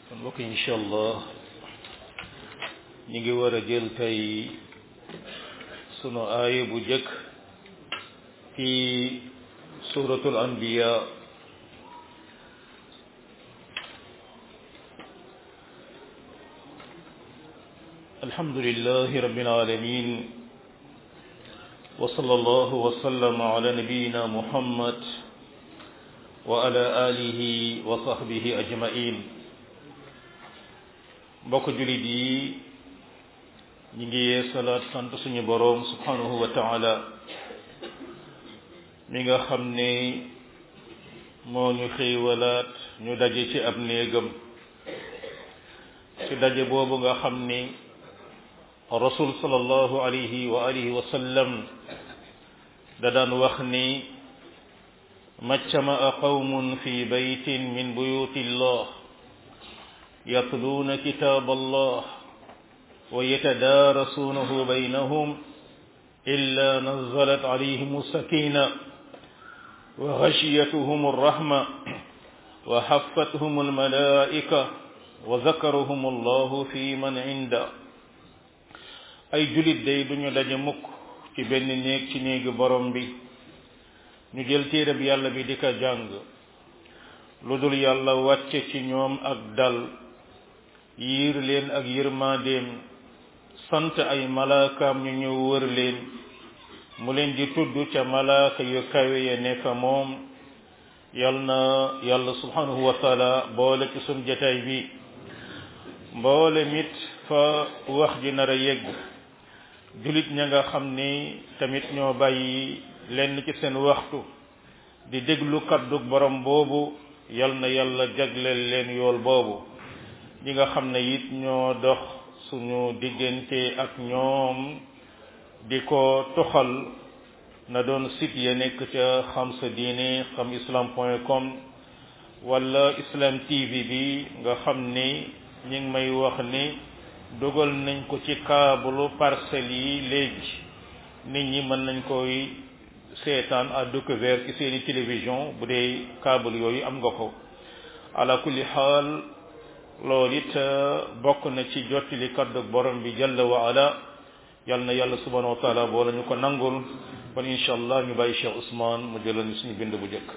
kon mbokk yi incha allah ñu ngi war a jël tey sunu aaya bu jëkk ci suratul anbiya alhamdulillahi rabbil alamin wa sallallahu wa sallama ala nabiyyina muhammad wa ala alihi wa sahbihi ajmain mbokk julit yi ñi ngi yee salaat sant suñu boroom subhanahu wa taala mi nga xam ne moo ñu xéewalaat ñu daje ci ab néegam ci daje boobu nga xam ni rasul sallallahu alayhi wa alihi wa sallam da daan wax ni majtama'a qawmun fi baytin min buyuti llah yatluuna kitaab allah wa yatadaarasuunahu baynahum illa nazalat alayhim sakina wa ghashiyatuhum arrahma wa haffathum almalaa'ika wa zakarahum allahu fi man inda ay julit day duñu daje mukk ci benn néeg ci néegi borom bi ñu jël téere bi yàlla bi di ko jàng lu dul yàlla wàcce ci ñoom ak dal yiir leen ak yërmandeem sant ay malaakaam ñu ñëw wër leen mu leen di tudd ca malaaka yu kawe ya ne fa moom yal na yàlla subhanahu wa taala boole ci sun jataay bi mboole mit fa wax ji nar a yegg julit ña nga xam ni tamit ñoo bàyyi lenn ci seen waxtu di déglu kaddu borom boobu yal na yàlla jagleel leen yool boobu ñi nga xam ne it ñoo dox suñu diggante ak ñoom di ko toxal na doon site ya nekk ca xam sa diine xam islam point com wala islam tv bi nga xam ni ñi ngi may wax ni dugal nañ ko ci câble parcelles yi léegi nit ñi mën nañ koy seetaan à découvert ci seeni télévision bu dee câble yooyu am nga ko ala kulli xaal loolu it bokk na ci jottali kaddu borom bi jalla wa ala yal na yàlla subhanahu wa taala boo la ñu ko nangul kon incha allah ñu bàyyi Cheikh Ousmane mu jëlal ñu suñu bind bu njëkk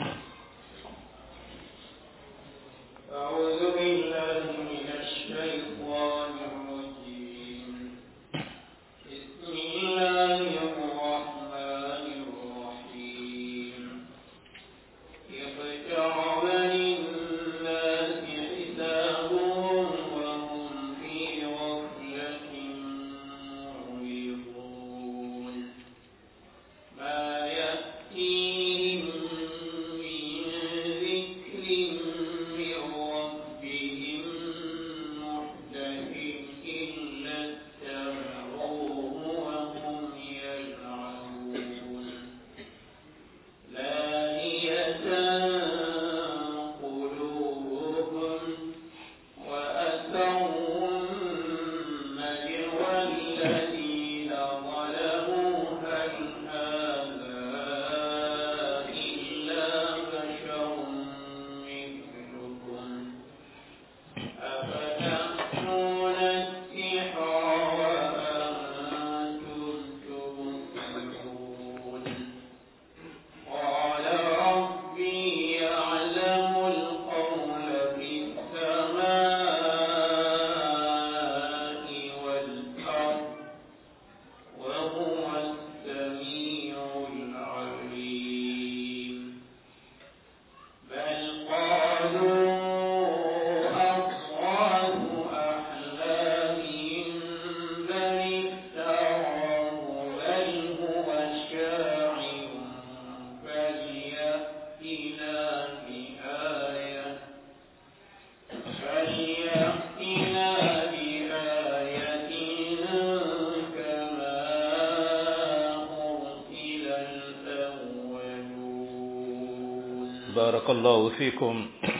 بارك الله فيكم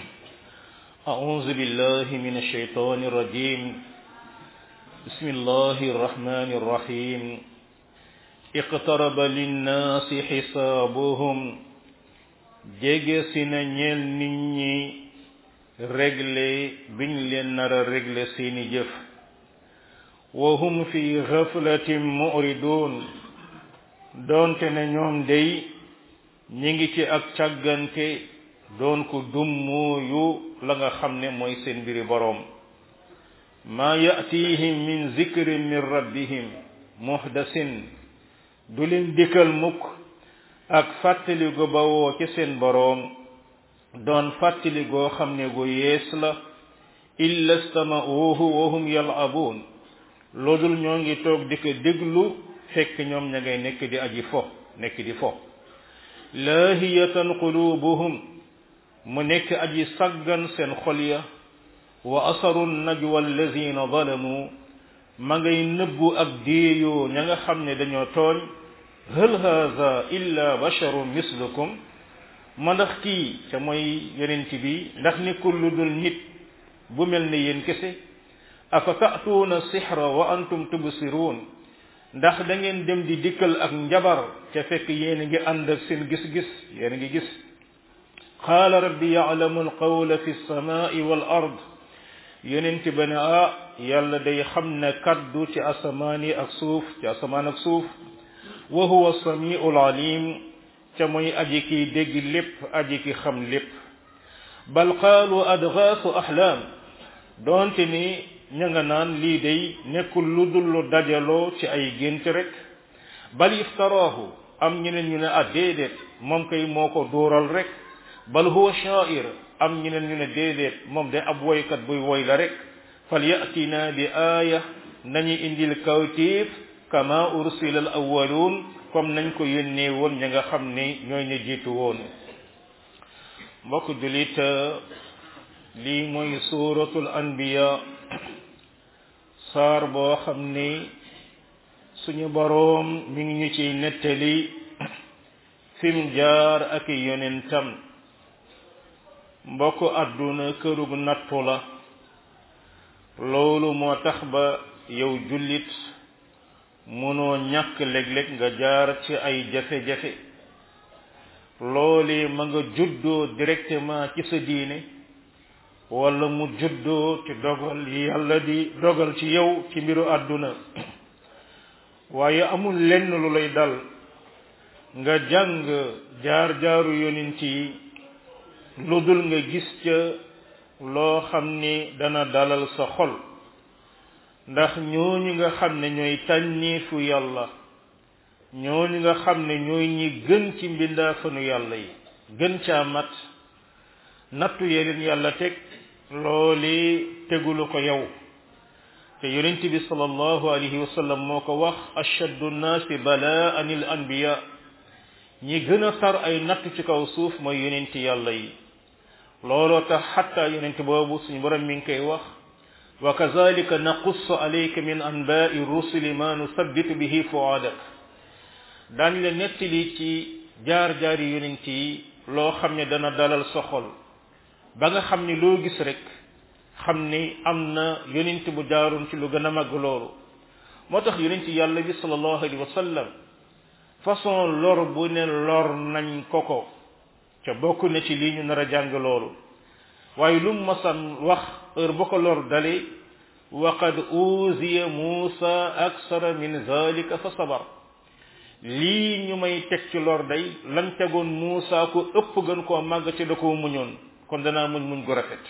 أعوذ بالله من الشيطان الرجيم بسم الله الرحمن الرحيم اقترب للناس حسابهم jege si na ñeel nit ñi réglé biñ leen nar a réglé seeni jëf wa hum fi ghaflatin mu'ridun doonte ne ñoom day ñi ngi ci ak càggante doon ko dummooyu la nga xam ne mooy seen mbiri boroom maa ya'tihim min zikrin min rabbihim muhdasin du leen dikkal mukk ak fàttali gu bawoo ci seen boroom doon fàttali goo xam ne gu yees la illa stama'uhu wa hum yal'abuun loodul ñoo ngi toog di ko déglu fekk ñoom ña ngay nekk di aji fo nekk di fo laahiyatan qulubuhum mu nekk aji saggan seen xol ya wa asaru najwa allazina zalamu ma ngay nëbbu ak déeyoo ña nga xam ne dañoo tooñ hal haza illa basharun mislukum ma ndax kii ca mooy yonent bi ndax nekkul lu dul nit bu mel ne yéen kese afa ta'tuuna sixra wa antum tubsiruun ndax da ngeen dem di dikkal ak njabar ca fekk yéen a ngi ànd ak seen gis-gis yéen a ngi gis qaala rabbi ya'lamu alqawla fi samaa'i wal ard yonent ba ne ah yàlla day xam ne kaddu ci asamaan yi ak suuf ci asamaan ak suuf wa huwa samiul alim ca mooy aji kiy dégg lépp aji ki xam lépp bal qaalu adgaasu ahlaam doonte ni ña nga naan lii day nekkul lu dul lu dajaloo ci ay gént rek bal iftaraahu am ñeneen ñu ne ah déedéet moom kay moo ko dóoral rek bal huwa sha'ir am ñeneen ñu ne déedéet moom de ab woykat buy woy la rek fal yatina bi aaya nañu indil kawtiif kama ursila al awwaluun comme nañ ko yónnee woon ña nga xam ne ñooy ne jiitu woon mbokk julit lii mooy suuratul anbiya saar boo xam ni suñu boroom mi ngi ñu ciy nettali fim jaar ak yonentam mbokk àdduna kërug nattu la loolu moo tax ba yow jullit mënoo ñàkk léeg-léeg nga jaar ci ay jafe-jafe loole ma nga juddoo directement ci sa diine wala mu juddoo ci dogal yi yàlla di dogal ci yow ci mbiru àdduna waaye amul lenn lu lay dal nga jàng jaar-jaaru yonent yi lu dul nga gis ca loo xam ni dana dalal sa xol ndax ñooñu nga xam ne ñooy tànniifu yàlla ñooñu nga xam ne ñooy ñi gën ci mbindaafanu yàlla yi gën caa mat nattu yeleen yàlla teg looli tegulu ko yow te yonent bi sallallahu alayhi wa sallam moo ko wax ashaddu nnaasi balaan al anbiya ñi gën a tar ay natt ci kaw suuf mooy yonent yàlla yi looloo tax xatta yonent boobu suñu borom mi ngi koy wax wa kazalika naqussu alayka min anbaai rusuli ma nusabbitu bihi fuadak daañu la nettali ci jaar-jaari yonent yi loo xam ne dana dalal sa xol ba nga xam ni loo gis rek xam ni am na yonent bu jaaroon ci lu gën a màgg loolu moo tax yonent yàlla bi sallallahu alayhi wa sallam façon lor bu ne lor nañ ko ko ca bokk na ci lii ñu nar a jàng loolu waaye lu mu masan wax heure ba ko lor dale wa qad uziya muusa aksara min zalika fa sabar lii ñu may teg ci lor day lan tegoon muusa ko ëpp gën koo màgg ci da koo muñoon kon danaa muñ muñ gu rafet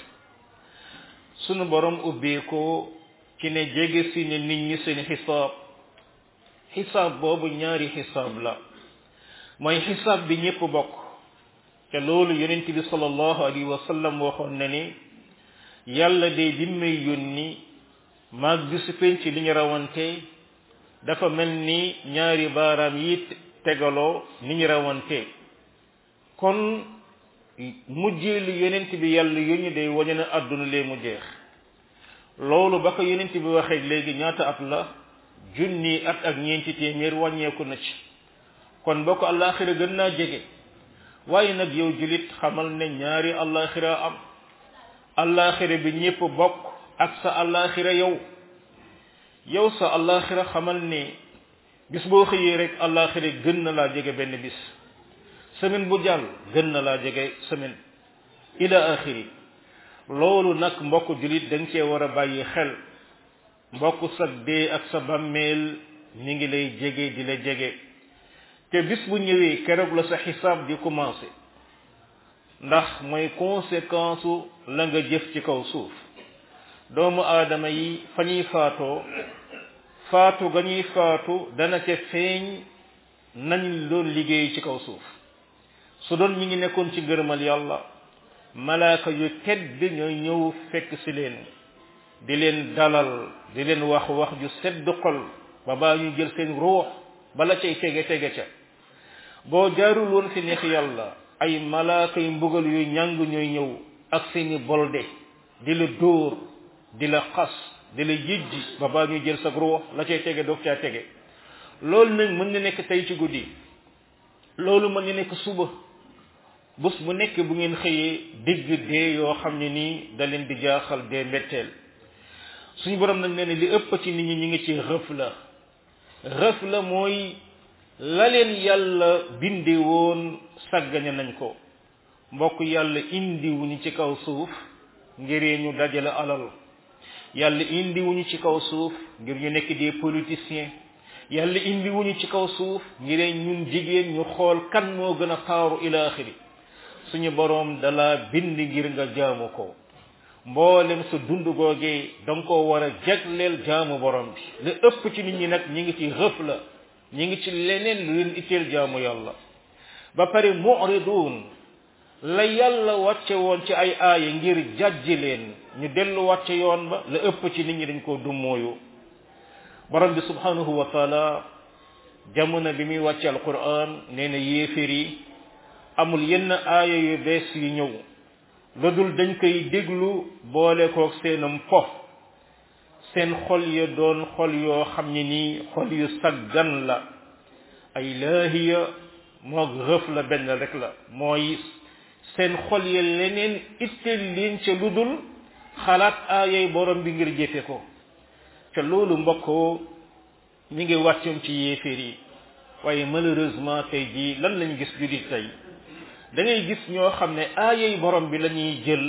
sunu borom ubbee ko ci ne jege si ne nit ñi seen xisaab xisaab boobu ñaari xisaab la mooy xisaab bi ñépp bokk te loolu yonent bi sallallahu alayhi wa sallam waxoon na ni yàlla de bi may yónni maag bisu penc li ñu rawante dafa mel ni ñaari baaraam yi tegaloo ni ñu rawante kon mujjee lu yonent bi yàlla yónni day wañu ne àdduna lee mu jeex loolu ba ko yonent bi waxee léegi ñaata at la junni at ak ñeenti téeméer wàññeeku na ci kon boo ko àllaaxira gën naa jege waaye nag yow julit xamal ne ñaari àllaaxira am àllaaxira bi ñépp bokk ak sa àllaaxira yow yow sa àllaaxira xamal ne bis boo xëyee rek àllaaxira gën na laa jege benn bis semaine bu jàll gën na laa jege semaine ila axiri loolu nag mbokk julit da nga cee war a bàyyi xel mbokk sa dee ak sa bàmmeel mi ngi lay jege di la jege te bis bu ñëwee keroog la sa xisaab di commencé ndax mooy conséquence la nga jëf ci kaw suuf doomu aadama yi fa ñuy faatoo faatu ga ñuy faatu dana ca feeñ nañ doon liggéey ci kaw suuf su doon ñi ngi nekkoon ci ngërëmal yàlla malaaka yu tedd ñooy ñëw fekk si leen di leen dalal di leen wax wax ju sedd xol ba baa ñu jël seen ruux bala cay tege tege ca boo jaarul woon fi neex yàlla ay malaaka yu mbugal yu ñàng ñooy ñëw ak seeni bolde di la dóor di la xas di la yëjji ba baa ñu jël sa ruux la cay tege doog caa tege loolu nag mën na nekk tey ci guddi loolu mën na nekk suba bés bu nekk bu ngeen xëyee dégg dee yoo xam ne nii da leen di jaaxal dee mbetteel suñu borom nag nee ne li ëpp ci nit ñi ñu ngi ci rëf la rëf la mooy la leen yàlla binde woon sàggane nañ ko mbokk yàlla indi wuñu ci kaw suuf ngir ñu dajale alal yàlla indi wuñu ci kaw suuf ngir ñu nekk des politiciens yàlla indi wuñu ci kaw suuf ngir ñun jigéen ñu xool kan moo gën a taaru ila axiri suñu boroom dala bind ngir nga jaamu ko mboolem sa dund googee da nga koo war a jagleel jaamu borom bi li ëpp ci nit ñi nag ñi ngi ci xëf la ñi ngi ci leneen lu leen itteel jaamu yàlla ba pare mu'ridun la yàlla wàcce woon ci ay aaya ngir jàjji leen ñu dellu wàcce yoon ba la ëpp ci nit ñi dañ koo dummooyu borom bi subhanahu wa taala jamono bi muy wàcce alquran nee na yéefér yi amul yenn aaya yu bees yu ñëw lu dul dañ koy déglu boole koog seenam po seen xol ya doon xol yoo xam ne nii xol yu saggan la ay laahiya moog rëf la benn rek la mooy seen xol ya leneen itteel leen ca lu dul xalaat aayay borom bi ngir jëfe ko ca loolu mbokkoo ñi ngi wàccoon ci yéeféer yi waaye malheureusement tey jii lan lañ gis judit tey da ngay gis ñoo xam ne aayay borom bi la ñuy jël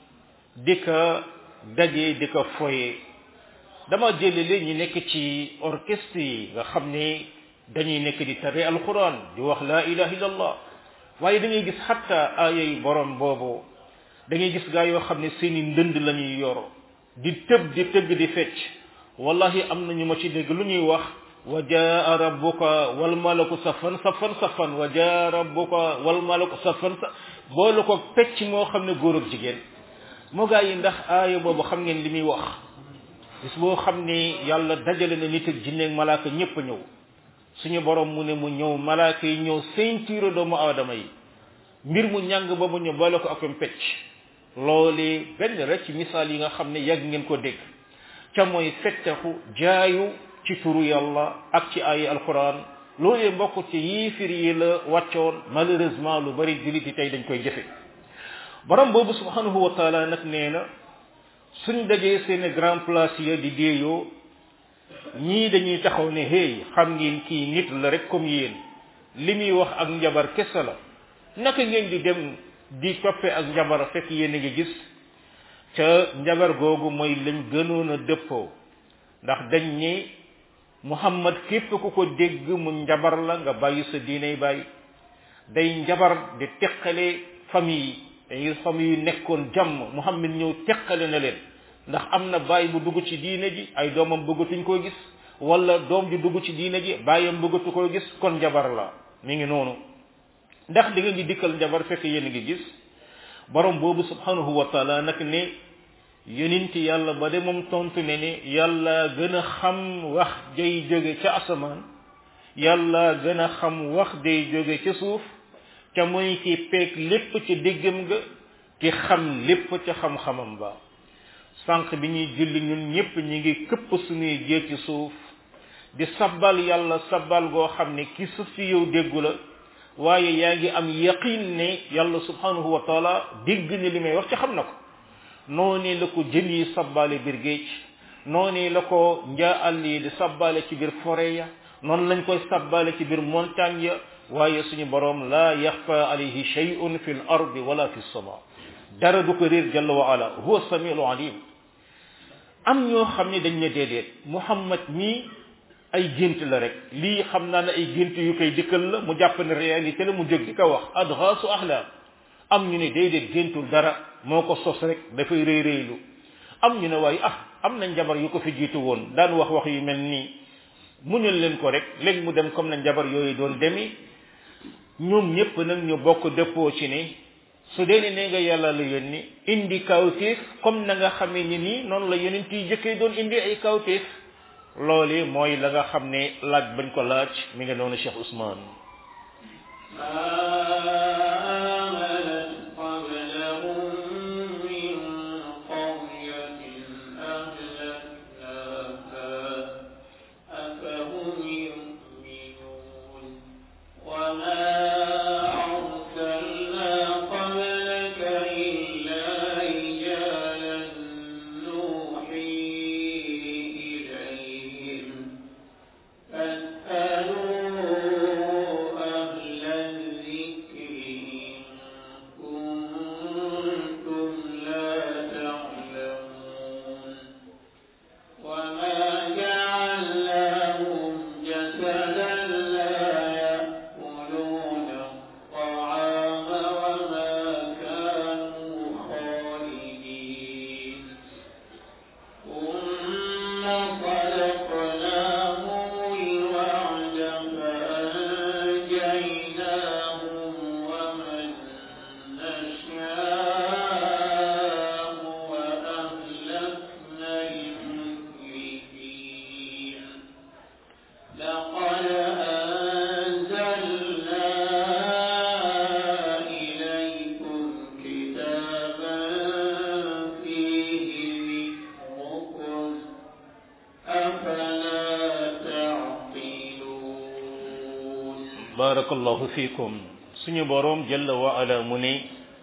di ka daje di ka foye dama jëlele ñi nekk ci orchestre yi nga xam ne dañuy nekk di tare alquran di wax la ilaha illallah waaye da ngay gis xatta aayay borom boobu da ngay gis gaa yoo xam ne seeni ndënd la ñuy yor di tëb di tëgg di fecc wallahi am na ñu ma ci dégg lu ñuy wax wa jaa rabbuka wal malaku safan safan safan wa jaa rabbuka wal malaku safan sa boole ko pecc moo xam ne góor ak jigéen moo gaa yi ndax aaya boobu xam ngeen li muy wax bis boo xam ne yàlla dajale na nit ak jinne ak malaaka ñépp a ñëw suñu borom mu ne mu ñëw malaaka yi ñëw ceinture doomu aadama yi mbir mu ñàng ba mu ñëw boole ko ak pecc loolee benn rek ci misaal yi nga xam ne yàgg ngeen ko dégg ca mooy fettaxu jaayu ci turu yàlla ak ci ay alquran loolee mbokk ci yiifir yi la wàccoon malheureusement lu bari jullit yi tey dañ koy jëfe borom boobu subhanahu wa taala nag nee na suñ dajee seen grand place ya di déeyoo ñii dañuy taxaw ne hey xam ngeen kii nit la rek comme yéen li muy wax ak njabar kese la naka ngeen di dem di toppe ak njabar fekk yéen a ngi gis ca njabar googu mooy lañ gënoon a dëppoo ndax dañ ni muhammad képp ku ko dégg mu njabar la nga bàyyi sa diinay bàyyi day njabar di teqale famille dañuy famille yu nekkoon jàmm muhammad ñëw teqale na leen ndax am na baay bu dugg ci diine ji ay doomam bëggatuñ koo gis wala doom ji dugg ci diine ji baayam bëggatu koo gis kon njabar la mi ngi noonu ndax di nga ngi dikkal njabar fekk yéen a ngi gis borom boobu subhanahu wa taala nag ne yonenti yàlla ba de moom tontu ne ne yàlla gën a xam wax day jóge ca asamaan yàlla gën a xam wax day jóge ca suuf ca mooy ki peeg lépp ca déggam ga ki xam lépp ca xam-xamam ba sànq bi ñuy julli ñun ñépp ñi ngi këpp suñuy jee ci suuf di sabbal yàlla sabbal goo xam ne ki suuf si yow déggu la waaye yaa ngi am yaqin ne yàlla subhanahu wa taala dégg ne li may wax ci xam na ko noonu la ko jën yi sabbaale biir géej noonu la ko njaa àll yi di sabbaale ci biir forêt ya noonu lañ koy sabbaale ci biir montagne ya waaye suñu borom la yaxfa alayhi shay'un fi l ardi wala fi sama dara du ko réer jalla wa ala huwa samiul alim am ñoo xam ne dañ ne déedéet muhammad mii ay gént la rek lii xam naa ne ay gént yu koy dikkal la mu jàpp ne réalité la mu jóg di ko wax adgaasu ahlam am ñu ne déedéet géntul dara moo ko sos rek dafay rëy rëylu am ñu ne waaye ah am na njabar yu ko fi jiitu woon daan wax wax yu mel nii muñal leen ko rek léegi mu dem comme na njabar yooyu doon demi ñoom ñëpp nag ñu bokk dëppoo ci ne su dee ne nee nga yàlla la yónni indi kawtéef comme na nga xamee ni nii noonu la yonent yi jëkkee doon indi ay kawtéef loolu mooy la nga xam ne laaj bañ ko laaj mi nga noonu Cheikh Ousmane barakallahu fikum suñu boroom jalla wa ala mu ne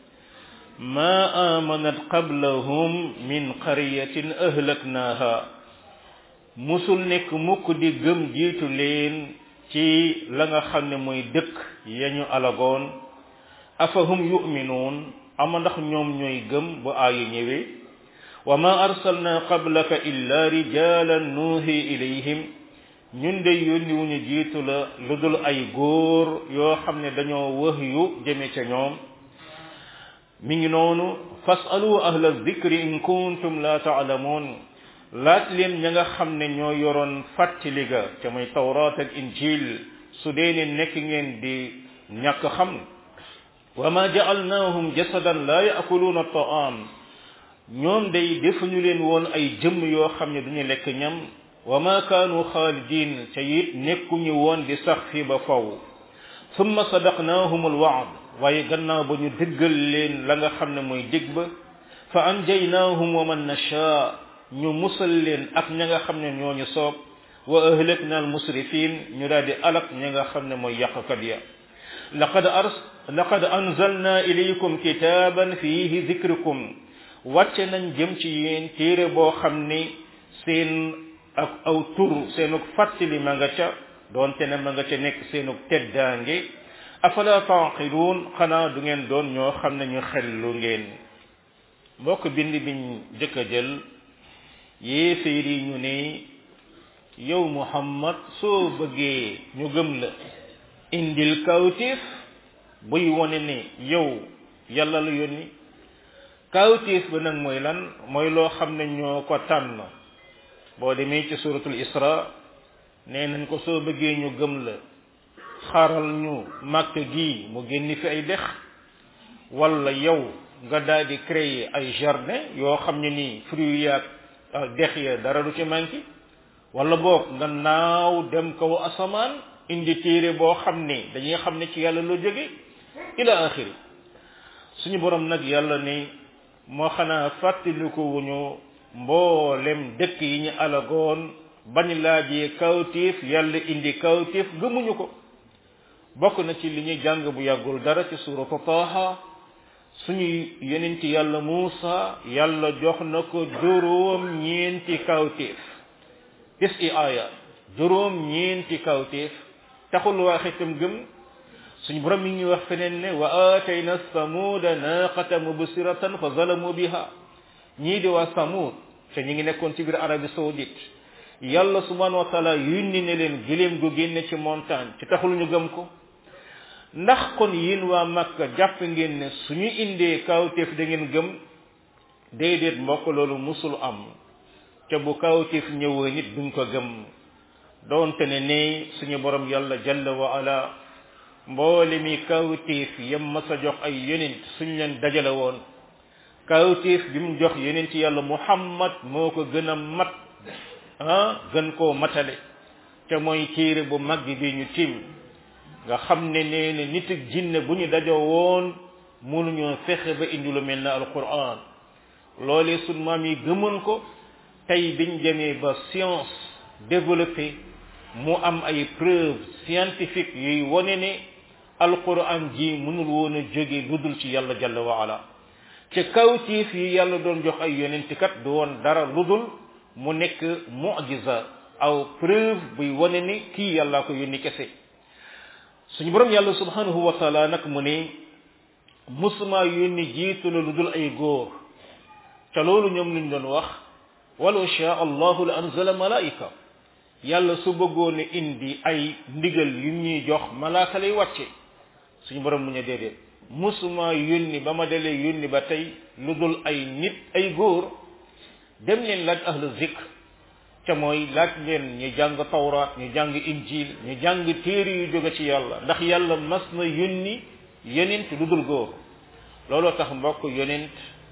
ma amanat qablahum min qaryatin ahlaknaha musul nekk mukk di gëm jiitu leen ci la nga xam ne mooy dëkk yañu alagoon afahum yu'minuun ama ndax ñoom ñooy gëm bu aaya ñëwee wa ma arsalna qablaka illa rijalan nuuhi ilayhim ñun de yónni wuñu jiitu la lu dul ay góor yoo xam ne dañoo wax yu jëme ca ñoom mi ngi noonu fasalu ahla zikri in kuntum la taalamuun laaj leen ña nga xam ne ñoo yoroon fàttali ga ca muy tawraat ak injil su dee ne nekk ngeen di ñàkk xam wa ma ja'alnahum jasadan la yaakuluuna taam ñoom day defuñu leen woon ay jëmm yoo xam ne duñu lekk ñam wa ma kaanu xaalidin te it nekkuñu woon di sax fii ba faw summa sadaqnaahum alwaad waaye gannaaw ba ñu dëggal leen la nga xam ne mooy dig ba fa anjaynaahum wa man nashaa ñu musal leen ak ña nga xam ne ñooñu soob wa ahlakna almusrifin ñu daal di alak ña nga xam ne mooy yàqkat ya laqad ars laqad anzalna ilaykum kitaban fihi zikrukum wàcce nañ jëm ci yéen téere boo xam ni seen ak aw tur seenug fàttali ma nga ca doonte ne ma nga ca nekk seenug teddaange afala taaqiluun xanaa du ngeen doon ñoo xam ne ñu xellu ngeen mbokk bind biñ jëkk a jël yéeféer yi ñu ne yow muhammad soo bëggee ñu gëm la indil kawtif buy wone ne yow yàlla la yónni kawtif ba nag mooy lan mooy loo xam ne ñoo ko tànn boo demee ci suratul isra nee nañ ko soo bëggee ñu gëm la xaral ñu màkk gi mu génn fi ay dex wala yow nga daal di créer ay jardin yoo xam ne nii fruits yaag dex ya dara du ci manqué wala boog nga naaw dem kaw asamaan indi téere boo xam ne dañuy xam ne ci yàlla loo jóge ila axiri suñu borom nag yàlla ne moo xanaa fàttaliku wuñu mboolem dëkk yi ñu alagoon bañ laajee kawtiif yàlla indi kawtiif gëmuñu ko bokk na ci li ñuy jàng bu yàggul dara ci suratu taaha suñu yonenti yàlla Muusa yàlla jox na ko juróom ñeenti kawtiif tis i aaya juróom ñeenti kawtiif taxul waa xitam gëm suñu borom mi ngi wax feneen ne wa aatayna samuuda naaqata mubsiratan fa zalamu biha ñii di waa samud te ñi ngi nekkoon ci biir Arabie saoudite yàlla subhanahu wa taala yónni ne leen giléem gu génne ci montagne ci taxul ñu gëm ko ndax kon yéen waa Makka jàpp ngeen ne suñu indee kawteef da ngeen gëm déedéet mbokk loolu musul am te bu kawteef ñëwee nit duñ ko gëm doonte ne ne suñu borom yàlla jalla wa ala mboole mi kawteef yam mas a jox ay yonent suñ leen dajale woon kawteef bi mu jox yonent yàlla muhammad moo ko gën a mat ah gën koo matale te mooy téere bu mag bi ñu tim nga xam ne nee na nit ak jinne bu ñu dajoo woon mënuñoo fexe ba indi lu mel na alquran loolee sun maam yi gëmoon ko tey biñ demee ba science développé mu am ay preuve scientifique yuy wone ne alquran ji mënul woon a jóge lu dul ci yàlla jalla wa ala ci kawtiif yi yàlla doon jox ay yonentikat du woon dara lu dul mu nekk mu'jiza aw preuve buy wone ne kii yàllaa ko yónni kese suñu borom yàlla subhanahu wa taala nag mu ne musuma yónni jiitu la lu dul ay góor te loolu ñoom luñ doon wax walaw shaa allahu la anzala malaika yàlla su bëggoon indi ay ndigal yu ñuy jox malaaka lay wàcce suñu borom mu ne déedéet musuma yónni ba ma dalee yónni ba tey lu dul ay nit ay góor dem leen laaj ahlu zikr ca mooy laaj leen ñu jàng tawraat ñu jàng injil ñu jàng téere yu jóge ci yàlla ndax yàlla mas na yónni yonent lu dul góor looloo tax mbokk yonent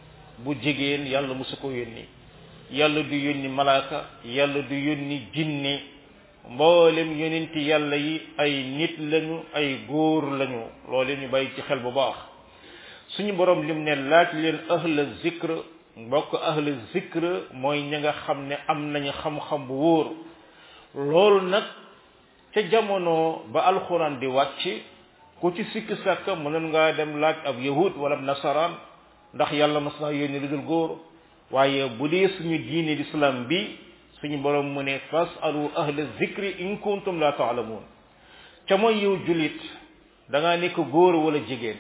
bu jigéen yàlla mosu ko yónni yàlla du yónni malaaka yàlla du yónni jinne mboolem yonenti yàlla yi ay nit lañu ay góor lañu loolu ñu bàyyi ci xel bu baax suñu borom lim ne laaj leen ahla zikr mbokk ahla zikr mooy ña nga xam ne am nañu xam-xam bu wóor loolu nag ca jamono ba alxuraan di wàcc ku ci sikk sàkk mënoon ngaa dem laaj ab yahud wala nasaraan ndax yàlla mas naa yónni lu dul góor waaye bu dee suñu diine l'islam bi suñu borom mu ne fasalu ahla zikri in kuntum la taalamuun ca mooy yow julit da ngaa nekk góor wala jigéen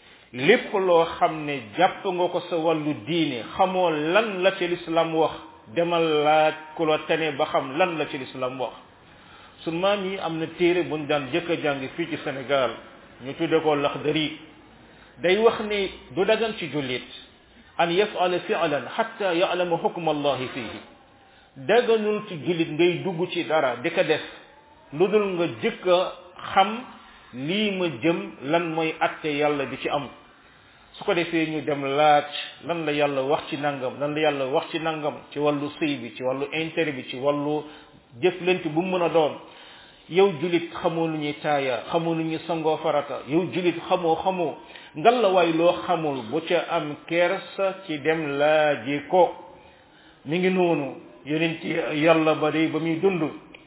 lépp loo xam ne jàpp nga ko sa wàllu diine xamoo lan la ci l'islam wax demal laaj ku la tane ba xam lan la ci l'islam wax sun maam yi am na téere buñ daan jëkk a jàng fii ci Sénégal ñu tudde ko Laxdari day wax ne du dagan ci jullit an yafala fi'lan hatta ya'lama hukm allahi fihi daganul ci jullit ngay dugg ci dara di ko def lu dul nga jëkk a xam lii ma jëm lan mooy atte yàlla bi ci am su ko defee ñu dem laaj lan la yàlla wax ci nangam lan la yàlla wax ci nangam ci wàllu sëy bi ci wàllu intérêt bi ci wàllu jëflante bu mu mën a doon yow julit xamoo lu ñuy taaya xamoo lu ñuy sangoo farata yow julit xamoo xamoo ngal la waay loo xamul bu ca am kersa ci dem laaji ko mi ngi noonu yonent yàlla ba day ba muy dund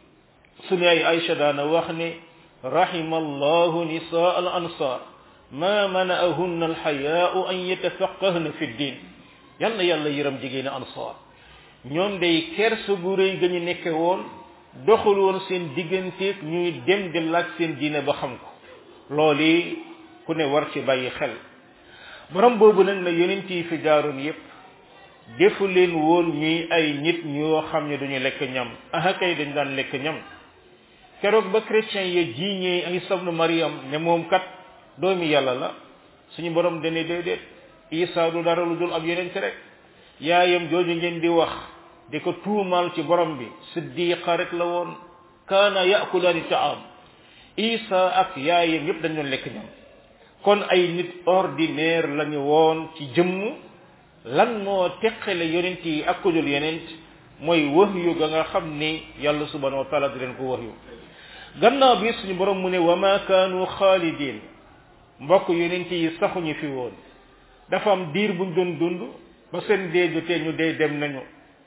suñu ay Aïcha daana wax ne rahima allahu nisaa al ansar ma manaahunna alxayaau an yatafaqahna fi ddin yal na yàlla yëram jigéen ansar ñoom day kersa gu rëy ga ñu nekke woon doxul woon seen digganteeg ñuy dem di laaj seen diine ba xam ko loolu ku ne war ci bàyyi xel borom boobu nag la yonent yi fi jaaroon yépp defu leen woon ñuy ay nit ñoo xam ne duñu lekk ñam aha kay dañ daan lekk ñam keroog ba chrétien ya jiiñee Isa ibnu Maryam ne moom kat doomi yàlla la suñu borom dane déedéet Isa du dara lu dul ab yonent rek yaayam jooju ngeen di wax di ko tuumaal ci borom bi siddiqa rek la woon kaana yaakulaani taam Isa ak yaayam yépp dañ doon lekk ñam kon ay nit ordinaire lañu woon ci jëmm lan moo teqale yonent yi ak ku dul yonent mooy wahyu ga nga xam ni yàlla subhanahu wa taala di leen ko wahyu gannaaw bi suñu borom mu ne wa ma kaanu xaalidin mbokk yonent yi saxuñu fi woon dafa am diir buñ doon dund ba seen dee jotee ñu dee dem nañu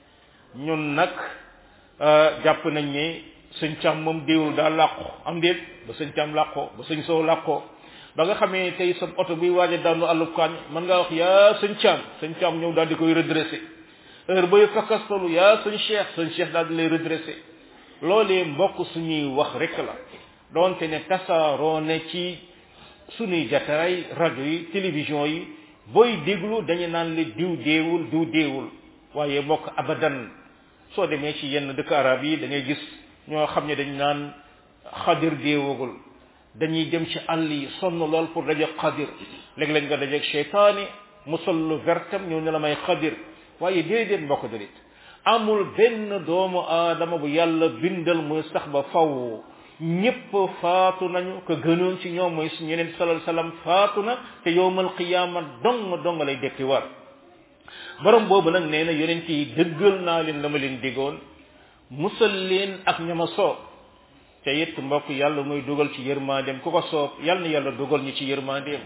ñun nag jàpp nañ ne sëñ càm moom déewul daa làqu am déet ba sëñ càm làqoo ba sëñ sow làqoo ba nga xamee tey sa oto buy waaj a daanu àllub kaañ mën ngaa wax yaa sëñ càm sëñ càm ñëw daal di koy redressé heure bay fakkastalu yaa sëñ cheikh sëñ cheikh daal di lay redressé loolee mbokk suñuy wax rek la doonte ne tasaaroo ne ci sunuy jataay rajo yi télévision yi booy déglu dañu naan li diw deewul diw deewul waaye mbokk abadan soo demee ci yenn dëkk arab yi da ngay gis ñoo xam ne dañ naan xadir deewagul dañuy dem ci àll yi sonn lool pour dajeeg xadir léeg-léeg nga dajeeg cheytaani mu sol lu vertam ñëw ne la may xadir waaye déedéet mbokk julit amul benn doomu aadama bu yàlla bindal muy sax ba faw ñépp faatu nañu ko gënoon ci ñoom mooy suñu yeneen salal salam faatu na te yowmal qiyaama dong dong lay dekki war borom boobu nag nee na yonent yi dëggal naa leen la ma leen digoon musal leen ak ñama soob te it mbokk yàlla muy dugal ci yërmandeem ku ko soob yàlla na yàlla dugal ñu ci yërmandeem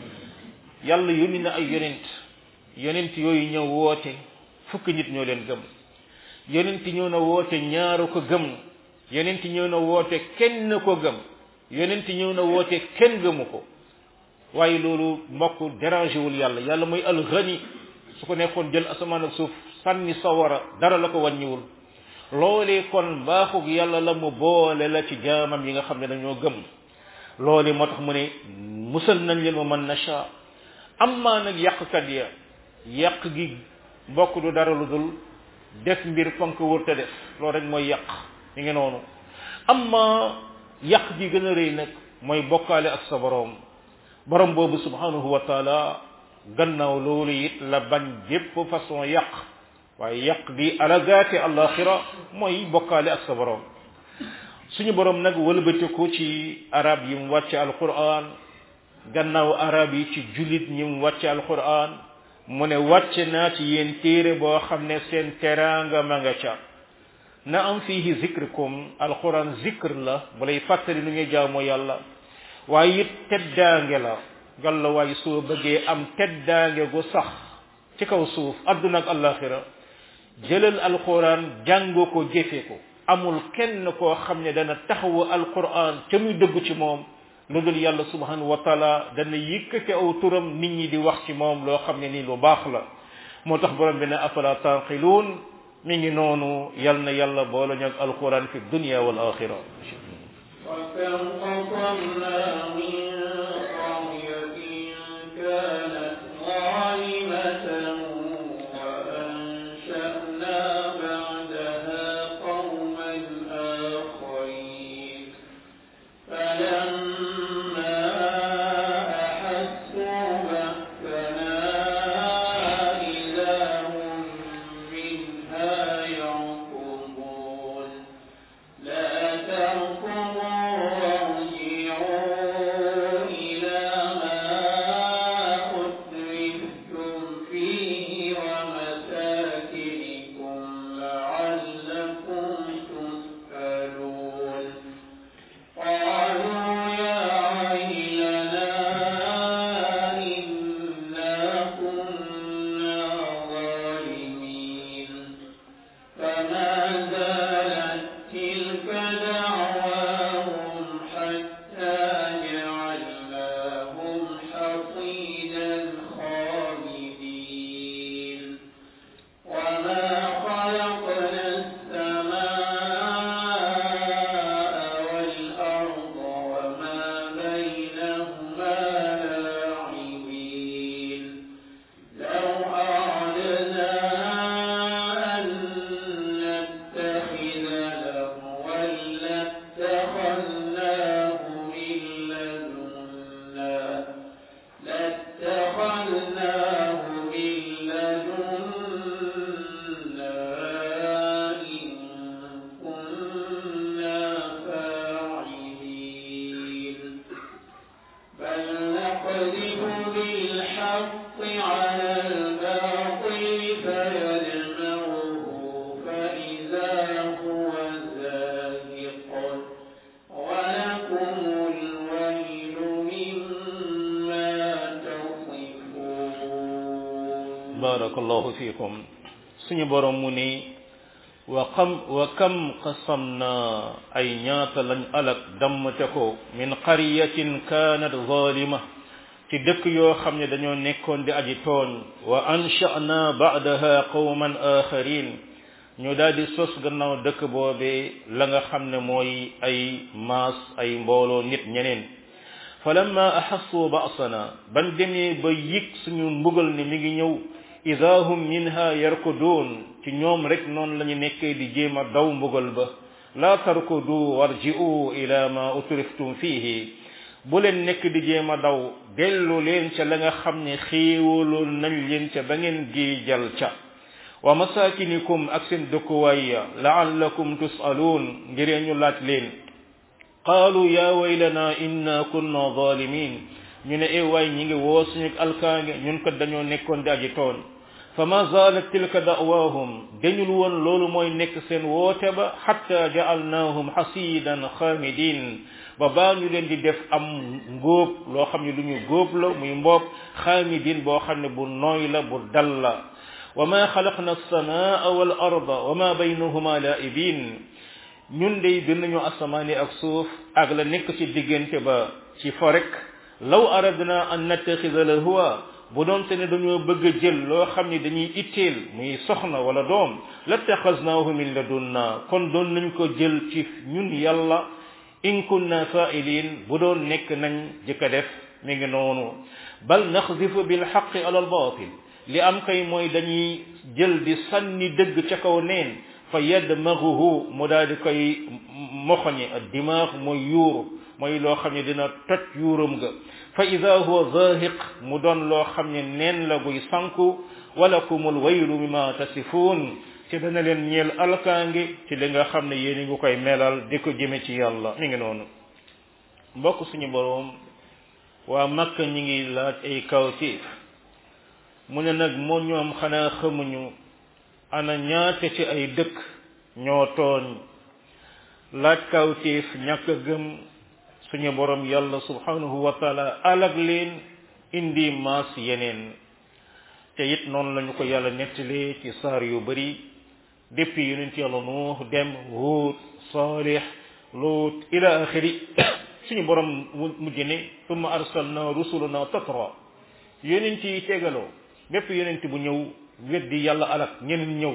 yàlla yónni na ay yonent yonent yooyu ñëw woote fukki nit ñoo leen gëm yonent ñëw na woote ñaaru ko gëm yonent ñëw na woote kenn ko gëm yonent ñëw na woote kenn gëmu ko waaye loolu mbokk dérangé wul yàlla yàlla mooy alxani su ko nekkoon jël asamaan ak suuf sànni sawara dara la ko wàññiwul loolee kon baaxug yàlla la mu boole la ci jaamam yi nga xam ne dañoo gëm loolee moo tax mu ne musal nañ leen wa man nasha amma nag yàqkat ya yàq gi mbokk du dara lu dul def mbir fonk wër te def loolu rek mooy yàq mi ngi noonu amma yàq gi gën a rëy nag mooy bokkaale ak sa boroom borom boobu subhanahu wa taala gannaaw loolu it la bañ bépp façon yàq waaye yàq gi alagaate alaxira mooy bokkaale ak sa borom suñu borom nag wëlbatiku ci arab yi mu wàcce alquran gannaaw arab yi ci jullit ñi mu wàcce alquran mu ne wàcce naa ci yéen téere boo xam ne seen teraanga ma nga ca na am fihi zikrikum alquran zikr la bu lay fàttali nu ñuy jaamoo yàlla waaye it teddaange la galla waaye soo bëggee am teddaange gu sax ci kaw suuf adduna ak alaxira jëlal alquran jàng ko jëfe ko amul kenn koo xam ne dana taxawu alquran ca muy dëgg ci moom lu dul yàlla subhanahu wa taala dana yëkkati aw turam nit ñi di wax ci moom loo xam ne nii lu baax la moo tax borom bi ne afala tanqiluun mi ngi noonu yal na yàlla boole ñu ak alquran fi dunya wal axira وكم قصمنا من قرية كانت ظالمة وأنشأنا بعدها قوما آخرين فلما أحسوا بأسنا إذا هم منها يركضون لا تركضوا وارجعوا إلى ما أترفتم فيه ومساكنكم لعلكم تسألون قالوا يا ويلنا إنا كنا ظالمين فما زالت تلك دعواهم حتى جعلناهم حصيدا خامدين وما خلقنا السماء والأرض وما بينهما لاعبين لو أردنا أن نتخذ لهوا لاتخذناه من لدنا لاتخذناه من لدنا إن كنا فاعلين بل نقذف بالحق على الباطل فيدمغه فإذا هو زاهق ولكم الويل مما تصفون barakallahu fikum suñu borom mu ni wa kam wa kam qasamna ay ñaata lañ alak dammate ko min qaryatin kanat zalima ci dëkk yoo xam ne dañoo nekkoon di aji tooñ wa ansha'na ba'daha qawman akharin ñu daal di sos gannaaw dëkk boobee la nga xam ne mooy ay maas ay mbooloo nit ñeneen falamma ahassu ba'sana ban demee ba yëg suñu mbugal ni mi ngi ñëw ida hum minha yarkudun ci ñoom rek noonu la ñu nekkee di jéem a daw mbugal ba la tarkudu warji'u ila ma utriftum fihi bu leen nekk di jéem a daw dellu leen ca la nga xam ne xéewaloon nañ leen ca ba ngeen giijal ca wa masakinikum ak seen dëkkuwaay ya la'allakum tus'alun ngir ñu laaj leen qaalu ya waylana inna kunna zalimin ñu ne e waay ñi ngi woo suñu alkaange ñun kat dañoo nekkoon di aji tooñ fa ma zalat tilka da'waahum dañul woon loolu mooy nekk seen woote ba hatta ja'alnaahum hasidan xaamidin ba baa ñu leen di def am ngóob loo xam ne lu ñu góob la muy mboob xaamidin boo xam ne bu nooy la bu dal la wa ma xalaqna as-samaa wal arda wa ma baynahuma laa'ibin ñun dey bind nañu asamaani ak suuf ak la nekk ci diggante ba ci forek law aradna an nattaxida lahwa bu doon te ne dañoo bëgg a jël loo xam ne dañuy itteel muy soxna wala doom lattaxasnaahu min ladunna kon doon nañ ko jël ci ñun yàlla in kunna fa'ilin bu doon nekk nañ jëkk a def mi ngi noonu bal naxdifu bil xaqi ala al batil li am kay mooy dañuy jël di sànni dëgg ca kaw neen fa yadmaguhu mu daal di koy moxoñe ak dimaag mooy yuuru mooy loo xam ne dina toj yuuram ga fa ida huwa zahiq mu doon loo xam ne neen la guy sanku walakumul waylu mimma tasifuun ci dana leen ñeel alkaange ci li nga xam ne yéen ngi koy melal di ko jëme ci yàlla mi ngi noonu mbokk suñu boroom waa makka ñi ngi laaj ay kawtiif mu ne nag moo ñoom xanaa xamuñu ana ñaate ci ay dëkk ñoo tooñ laaj kawtiif ñàkk a gëm suñu borom yàlla subhanahu wa taala alag leen indi maas yeneen te it noonu lañu ko yàlla nettalee ci saar yu bari depuis yonent yàlla nuux dem huut saalix luut ila axiri suñu borom mujj ne tumma arsalna rusulana tatra yonent yi tegaloo bépp yonent bu ñëw weddi yàlla alak ñeneen ñëw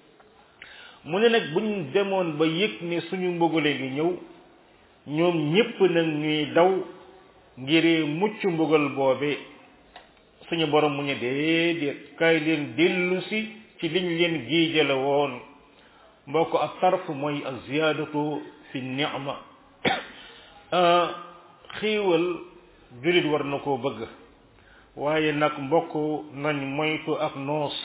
mu ne nag buñ demoon ba yëg ne suñu mbugale ngi ñëw ñoom ñépp nag ñuy daw ngir mucc mbugal boobe suñu borom mu ne déedéet kaay leen dellu si ci liñ leen giijale woon mbokk ak tarf mooy ak ziyaadatu fi ni'ma xiiwal julit war na koo bëgg waaye nag mbokk nañ moytu ak noos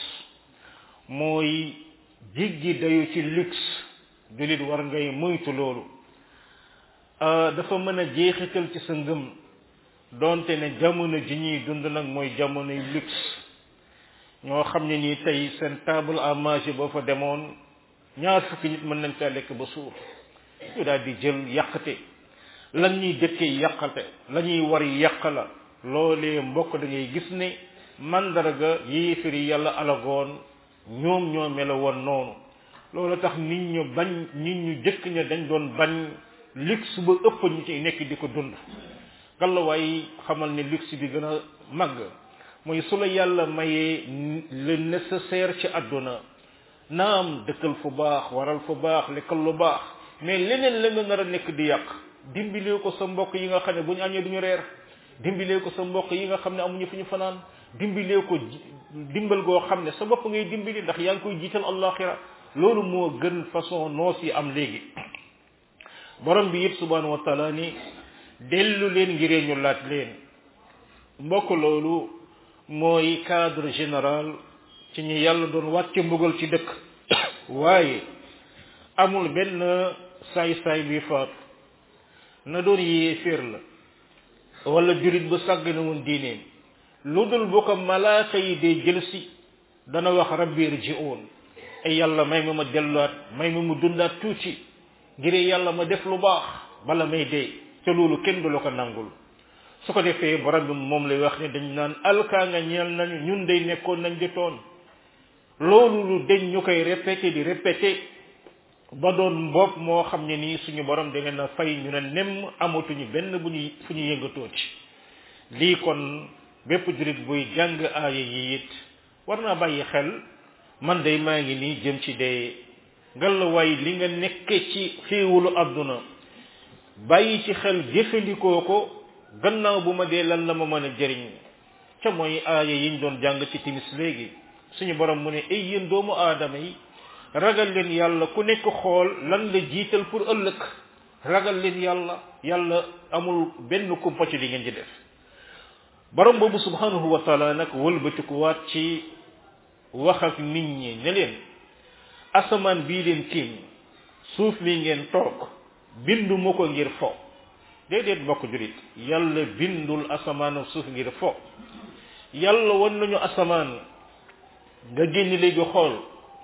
mooy jiggi dayu ci luxe julit war ngay moytu loolu dafa mën a jeexital ci sa ngëm donte ne jamono ji ñuy dund nag mooy jamonoy luxe ñoo xam ne nii tey seen table à manger boo fa demoon ñaar fukki nit mën nañ caa lekk ba suur ñu daal di jël yàqate lan ñuy dëkkee yàqate la ñuy war yàq la loolee mbokk da ngay gis ne mandarga yéefiri yàlla alagoon ñoom ñoo mela woon noonu loolu tax nit ñu bañ nit ñu jëkk ña dañ doon bañ luxe ba ëpp ñu ci nekk di ko dund gàllawaay xamal ne luxe bi gën a màgg mooy su la yàlla mayee le nécessaire ci àdduna naam dëkkal fu baax waral fu baax lekkal lu baax mais leneen la nga nar a nekk di yàq dimbilee ko sa mbokk yi nga xam ne bu ñu añee duñu reer dimbilee ko sa mbokk yi nga xam ne amuñu fu ñu fanaan dimbilee ko dimbal goo xam ne sa bopp ngay dimbali ndax yaa ngi koy jiital allaxira loolu moo gën façon noos yi am léegi borom bi yëpp subhanahu wa taala ni dellu leen ngiree ñu laaj leen mbokk loolu mooy cadre général ci ñi yàlla doon wàcce mbugal ci dëkk waaye amul benn saay-saay buy faatu na doon yéeféer la wala jurit bu sàgg na woon diineem lu dul bu ko malaaka yi dee jël si dana wax rabbi irji'un ay yàlla may ma ma delluwaat may ma mu dundaat tuuti ngir yàlla ma def lu baax bala may dee te loolu kenn du la ko nangul su ko defee borom bi moom lay wax ne dañ naan alkaa nga ñeel nañu ñun day nekkoon nañ di toon loolu lu deñ ñu koy répété di répété ba doon mbopp moo xam ne nii suñu borom da ngeen a fay ñu ne nem amatuñu benn bu ñu fu ñu yëngatooti lii kon bépp jurit buy jàng aaya yi it war naa bàyyi xel man day maa ngi nii jëm ci dee ngalawaay li nga nekke ci xéewalu àdduna bàyyi ci xel jëfandikoo ko gannaaw bu ma dee lan la ma mën a jëriñ ca mooy aaya yiñ doon jàng ci timis léegi suñu borom mu ne ay yéen doomu aadama yi ragal leen yàlla ku nekk xool lan la jiital pour ëllëg ragal leen yàlla yàlla amul benn kumpa ci li ngeen di def borom boobu subhanahu wa taala nag wëlbatikuwaat ci wax ak nit ñi ne leen asamaan bii leen tiim suuf mi ngeen toog bindu ma ko ngir fo déedéet mbokk jurit yàlla bindul asamaan ak suuf ngir fo yàlla wan nañu asamaan nga génn léegi xool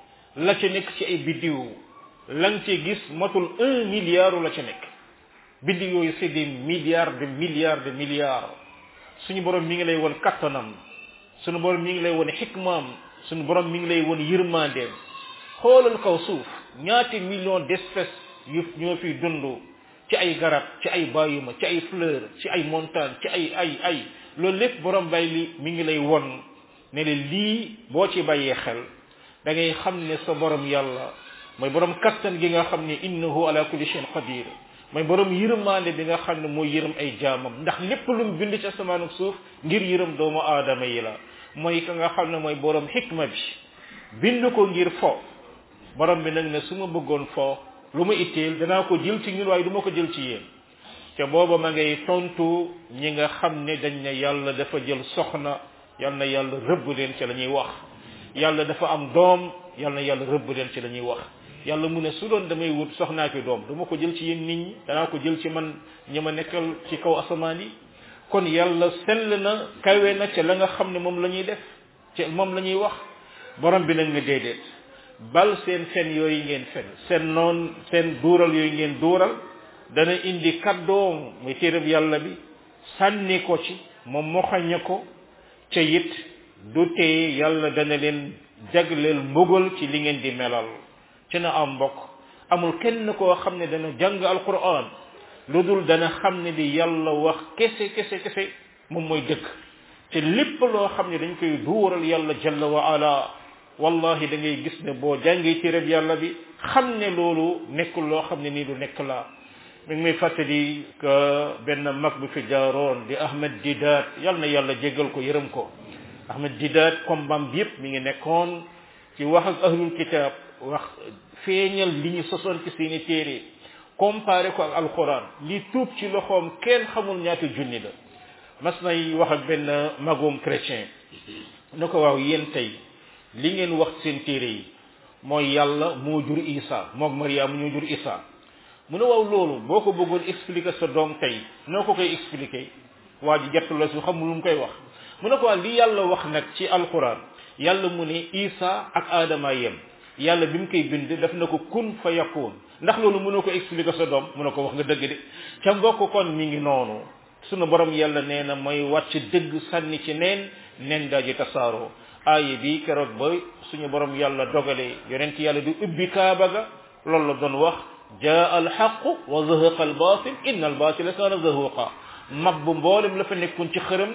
la ca nekk ci ay biddiw lan ci gis matul un milliard la ca nekk biddiw yooyu c'est des milliards de milliards de milliards suñu borom mi ngi lay won kattanam suñu borom mi ngi lay won xikmaam suñu borom mi ngi lay won yërmandeem xoolal kaw suuf ñaati millions d'espèces yu ñoo fiy dund ci ay garab ci ay bàyyuma ci ay fleur ci ay montagne ci ay ay ay loolu lépp borom bay li mi ngi lay won ne le lii boo ci bàyyee xel da ngay xam ne sa borom yàlla mooy borom kattan gi nga xam ne innahu ala kulli shay'in qadir mooy borom yërmaande bi nga xam ne mooy yërëm ay jaamam ndax lépp lu mu bind ci asamaan ak suuf ngir yërëm doomu aadama yi la mooy ka nga xam ne mooy borom xikma bi bind ko ngir fo borom bi nag ne su ma bëggoon fo lu ma itteel danaa ko jël ci ñun waaye du ma ko jël ci yéen te booba ma ngay tontu ñi nga xam ne dañ ne yàlla dafa jël soxna yal na yàlla rëbb leen ci la ñuy wax yàlla dafa am doom yal na yàlla rëbb leen ci la ñuy wax yàlla mu ne su doon damay wut soxnaa ki doom du ma ko jël ci yéen nit ñi danaa ko jël ci man ñi ma nekkal ci kaw asamaan yi kon yàlla sell na kawe na ca la nga xam ne moom la ñuy def ci moom la ñuy wax borom bi nag ne déedéet bal seen fen yooyu ngeen fen seen noon seen duural yooyu ngeen duural dana indi kaddoom muy téereb yàlla bi sànni ko ci moom moxaña ko ca it du tee yàlla dana leen jagleel mbugal ci li ngeen di melal ci na am mbokk amul kenn koo xam ne dana jàng alquran lu dul dana xam ne di yàlla wax kese kese kese moom mooy dëgg te lépp loo xam ne dañ koy duural yàlla jalla wa ala wallahi da ngay gis ne boo jàngee ci reb yàlla bi xam ne loolu nekkul loo xam ne nii du nekk la mi ngi may fàttali que benn mag bu fi jaaroon di Ahmed Didat yal na yàlla jéggal ko yërëm ko Ahmed Didat kombam bi yëpp mi ngi nekkoon ci wax ak ahlul kitab wax feeñal li ñu sosoon ci seeni téere comparé ko ak alquran li tuub ci loxoom kenn xamul ñaata junni la mas nay wax ak benn magum chrétien ne ko waaw yéen tey li ngeen wax seen téere yi mooy yàlla moo jur Isa moog Mariam ñoo jur Isa mu ne waaw loolu boo ko bëggoon expliquer sa doom tey noo ko koy expliquer waa ji jett la su xamul lu mu koy wax mu ne ko waa li yàlla wax nag ci alquran yàlla mu ne Isa ak Adama yem yàlla bi mu koy bind daf na ko kun fa yakun ndax loolu mënoo ko expliquer sa doom mu ne ko wax nga dëgg de ca mbokk kon mi ngi noonu sunu borom yàlla nee na mooy wàcc dëgg sànni ci neen nen daji tasaaroo aaye bi keroog ba suñu borom yàlla dogale yonent yàlla di ubbi kaaba ga loolu la doon wax jaa alxaqu wa zahaqa albatil inna albatila kaana zahuqa mag bu mboolem la fa nekkoon ci xërëm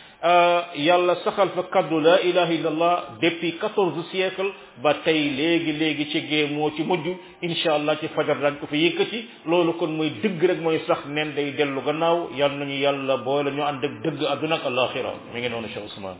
yàlla saxal fa kaddu la ilaha illallah depuis quatorze siècle ba tey léegi léegi ci gée moo ci mujj incha allah ci fajar daañ ko fa yëkkati loolu kon mooy dëgg rek mooy sax nen day dellu gannaaw yal nañu yàlla boole ñu ànd ak dëgg àdduna ak alaxira mi ngi noonu Cheikh Ousmane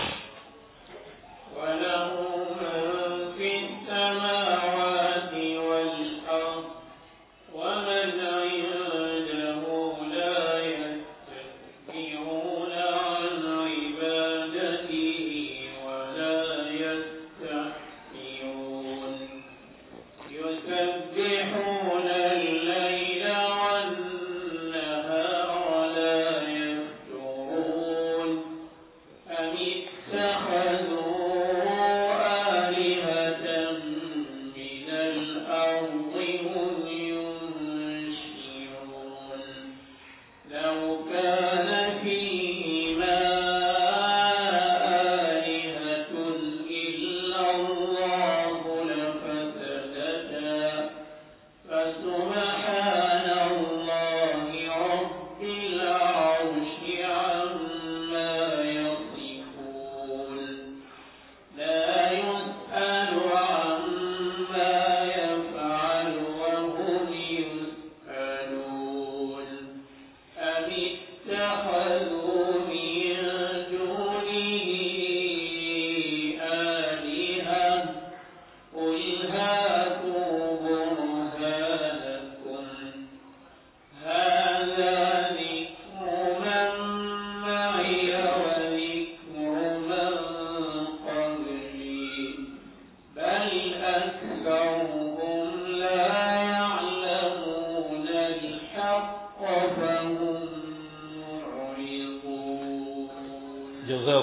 وله من في السماوات والأرض ومن عنده لا يستكبرون عن عبادته ولا يستحسرون يسبحون الليل والنهار ولا يفترون أم اتخذوا آلهة من الأرض هم ينشرون لو كان فيهما آلهة إلا الله لفسدتا فسبحان الله رب العرش عما يصفون لا يسأل عما يفعل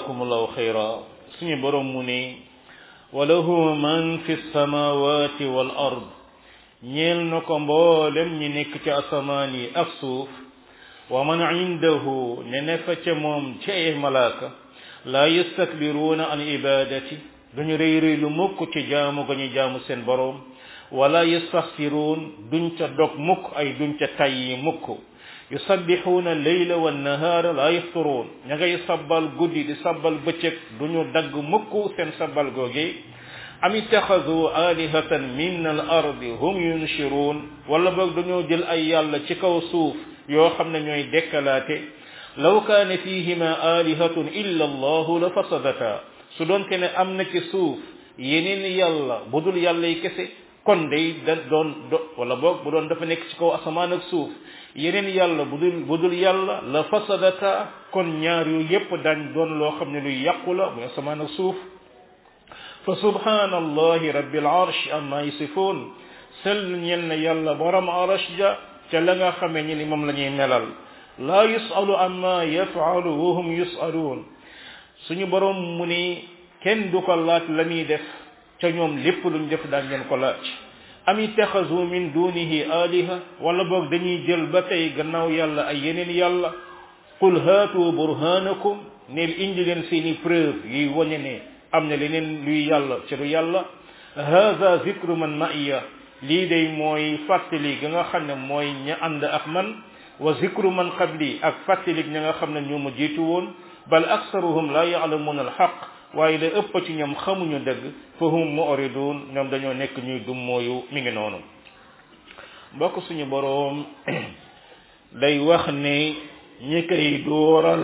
jazakumullahu xayra suñu borom mu ne wa lahu man fi samawati wal ard ñeel na ko mboolem ñi nekk ci asamaan yi ak suuf wa man indahu ne ne fa ca moom ci ay malaaka laa yastakbiruuna an ibadati duñu rëy rëy lu mukk ci jaamu ga ñu jaamu seen boroom wala yastaxfiruun duñ ca dog mukk ay duñ ca tayyi mukk yusabbixuuna leyla wa nahaara laa yafturuun ña ngay sabbal guddi di sabbal bëccëg duñu dagg mukk seen sabbal googe am ittaxadu alihatan min al ardi hum yunshiruun wala boog dañoo jël ay yàlla ci kaw suuf yoo xam ne ñooy dekkalaate law kaane fihima alihatun illa allahu la fasadata su doonte ne am na ci suuf yeneen yàlla bu dul yàlla yi kese kon day da doon do wala boog bu doon dafa nekk ci kaw asamaan ak suuf yeneen yàlla bu dul bu dul yàlla la fasadata kon ñaar yu yépp dañ doon loo xam ne luy yàqu la muy asamaan ak suuf fa subhanallahi rabbil arsh amma yasifoon sell ñel na yàlla borom arsh ja ca la nga xamee ñi ni moom la ñuy melal laa yusalu amma yafalu wa hum yusaluun suñu borom mu ni kenn du ko laaj la muy def ca ñoom lépp luñ def daan ngeen ko laaj am ittaxazu min dunihi aliha wala boog dañuy jël ba tey gannaaw yàlla ay yeneen yàlla qul haatu burhanakum neel indi leen seeni preuve yuy wañe ne am na leneen luy yàlla ci du yàlla hada zikru man ma'iya lii day mooy fàttali ga nga xam ne mooy ña ànd ak man wa zikru man qabli ak fàttali ña nga xam ne ñoo ma jiitu woon bal aksaruhum la ya'lamuna alxaq waaye la ëpp ci ñoom xamuñu dëgg fa hum mu'ridun ñoom dañoo nekk ñuy dum mooyu mi ngi noonu mbokk suñu boroom day wax ne ñi koy dooral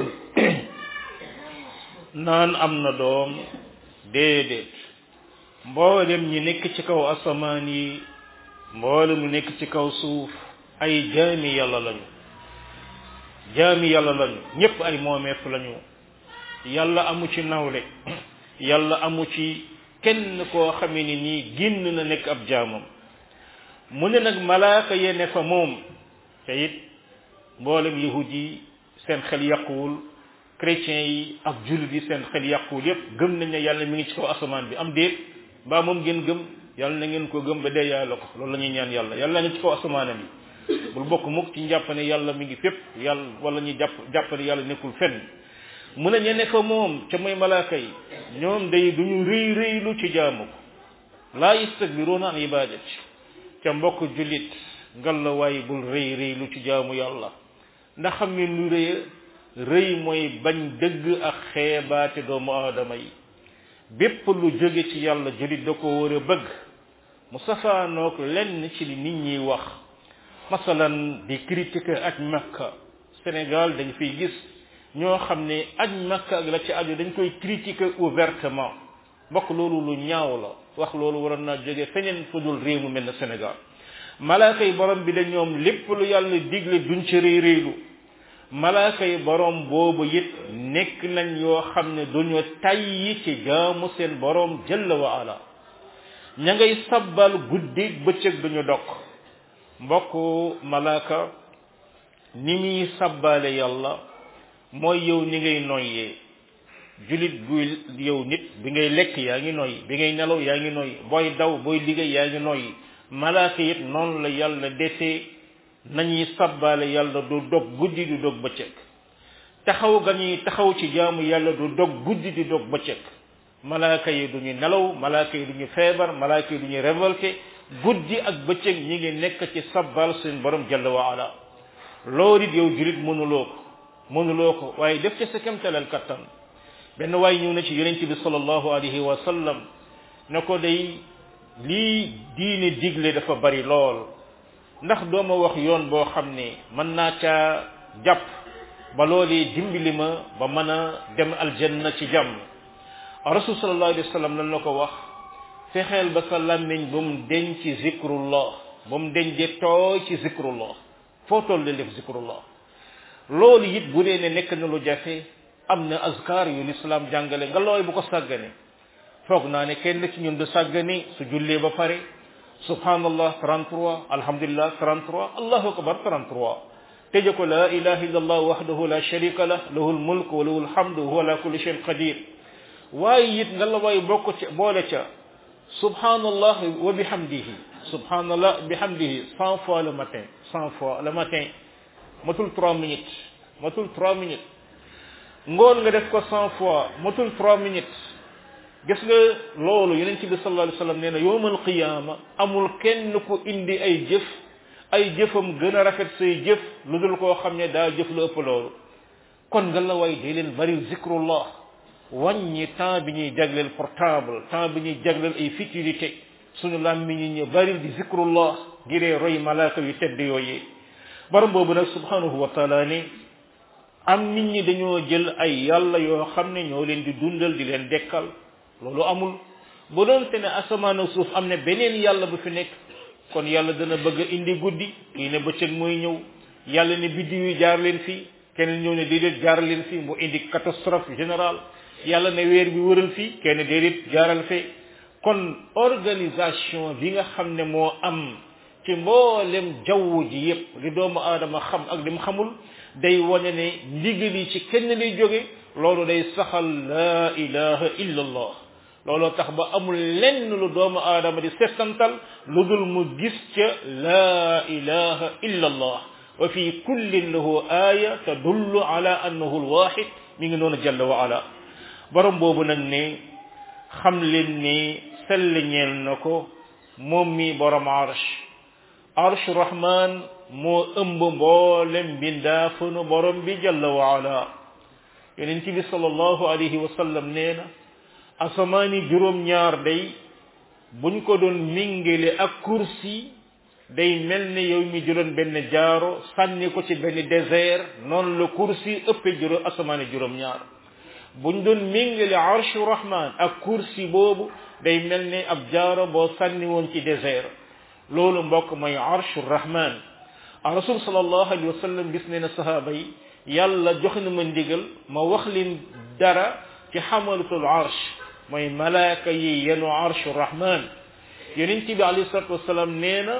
naan am na doom déedéet mboolem ñi nekk ci kaw asamaan yi mboolem ñu nekk ci kaw suuf ay jaami yàlla lañu jaami yàlla lañu ñépp ay moomeef lañu yàlla amu ci nawle yàlla amu ci kenn koo xamee ni nii génn na nekk ab jaamam mu ne nag malaaka ye ne fa moom te it mboolem yahud yi seen xel yàquwul chrétiens yi ak jullit yi seen xel yàquwul yépp gëm nañ ne yàlla mi ngi ci kaw asamaan bi am déet mbaa moom ngeen gëm yàlla na ngeen ko gëm ba dee yàlla ko loolu la ñuy ñaan yàlla yàlla ngi ci kaw asamaanam yi bul bokk mukk ci njàpp ne yàlla mi ngi fépp yàlla wala ñu jàpp jàpp ne yàlla nekkul fenn mu ne ñene fa moom ca mooy malaaka yi ñoom day duñu rëy rëylu ci jaamu ko laa yastakbiruuna an ibadati ca mbokk jullit ngal la waaye bul rëy rëylu ci jaamu yàlla ndax xam ngeen lu rëy rëy mooy bañ dëgg ak xeebaate doomu aadama yi bépp lu jóge ci yàlla jullit da ko war a bëgg mu safaanoog lenn ci li nit ñiy wax masalan di critiquer ak makka Sénégal dañ fiy gis ñoo xam ne aj makka ak la ci aju dañ koy critiquer ouvertement mbokk loolu lu ñaaw la wax loolu waroon naa jóge feneen fu dul réew mu mel ne Sénégal malaaka yi borom bi da ñoom lépp lu yàlla digle duñ ci réy réylu malaaka yi borom boobu it nekk nañ yoo xam ne duñu tayyi ci jaamu seen borom jalla wa ala ña ngay sabbal guddi bëccëg duñu dokk mbokk malaaka ni muy sabbaale yàlla mooy yow ni ngay noyyee julit buy yow nit bi ngay lekk yaa ngi noyyi bi ngay nelaw yaa ngi noyyi booy daw booy liggéey yaa ngi noyyi malaaka it noonu la yàlla desee nañuy sabbaale yàlla du dog guddi du dog bëccëg taxaw ga ñuy taxaw ci jaamu yàlla du dog guddi di dog bëccëg malaaka yi du ñu nelaw malaaka yi du ñu feebar malaaka yi du ñu révolté guddi ak bëccëg ñi ngi nekk ci sabbal seen borom jalla wa ala loolu it yow julit mënuloo ko mënuloo ko waaye def ci sa kemtalal kattan benn waay ñëw na ci yonent bi sallallahu alayhi wa sallam ne ko day lii diine digle dafa bari lool ndax dooma wax yoon boo xam ne mën naa caa jàpp ba loolee dimbali ma ba mën a dem aljanna ci jàmm rasul sallallahu alayhi wa sallam lan la ko wax fexeel ba sa làmmiñ ba mu deñ ci zikrullah ba mu deñ de tooy ci zikrullah foo toll def zikrullah loolu it bu dee ne nekk na lu jafe am na azkar yu lislaam jàngale nga looy bu ko sàggane foog naa ne kenn ci ñun du sàggane su jullee ba pare subhanallah 33 alhamdulillah 33 allahu akbar 33 tëje ko la ilaha illa allah wahdahu la sharika lah lahu lmulk wa lahu lhamdu wa huwa ala kulli shayin qadir waaye it nga la waay bokk ca boole ca subhanallah wa bihamdihi subhanallah bihamdihi cent fois le matin cent fois le matin matul trois minutes matul trois minutes ngoon nga def ko cent fois matul trois minutes gis nga loolu yeneen ci bi sallallahu alayhi wasallam nee na yowmal qiyaama amul kenn ku indi ay jëf ay jëfam gën a rafet say jëf lu dul koo xam ne daa jëf lu ëpp loolu kon nga la way day leen bari zikrullah wàññi temps bi ñuy jagleel portable temps bi ñuy jagleel ay futilité suñu làmmiñ ñi ñu bari di zikrullah ngiree roy malaaka yu tedd yooyee borom boobu nag subhanahu wa taala ni am nit ñi dañoo jël ay yàlla yoo xam ne ñoo leen di dundal di leen dekkal loolu amul bu doon te ne asamaan ak suuf am ne beneen yàlla bu fi nekk kon yàlla dana bëgg a indi guddi kii ne bëccëg mooy ñëw yàlla ne biddi yu jaar leen fii keneen ñëw ne déedéet jaar leen fii mu indi catastrophe générale yàlla ne weer bi wëral fii kenn déedéet jaaral fee kon organisation bi nga xam ne moo am ci mboolem jaww ji yépp li doomu aadama xam ak li mu xamul day wane ne ndigal yi ci kenn lay jóge loolu day saxal laa ilaha illa allah looloo tax ba amul lenn lu doomu aadama di settantal lu dul mu gis ca laa ilaha illa allah wa fi kullin lahu aaya tadullu ala annahu alwahid mi ngi noonu jalla wa ala borom boobu nag ne xam leen ni sell ñeel na ko moom mi borom arsh arsh rahman moo ëmb mboolem mbindaafanu borom bi jalla wa ala yonent bi sallallahu alayhi wa sallam nee na asamaani juróom-ñaar day buñ ko doon mingale ak kursi day mel ne yow mi jëloon benn jaaro sànni ko ci benn désert noonu la kursi ëppee juróom asamaani juróom-ñaar buñ doon mingale arshu rahman ak kursi boobu day mel ne ab jaaro boo sànni woon ci désert loolu mbokk mooy arshu rahman rasul sallallahu alayhi wa sallam gis ne na sahaaba yi yàlla jox na ma ndigal ma wax leen dara ci xamalatul arsh mooy malaaka yi yenu arshu rahman yonent bi alayhi salatu wasalaam nee na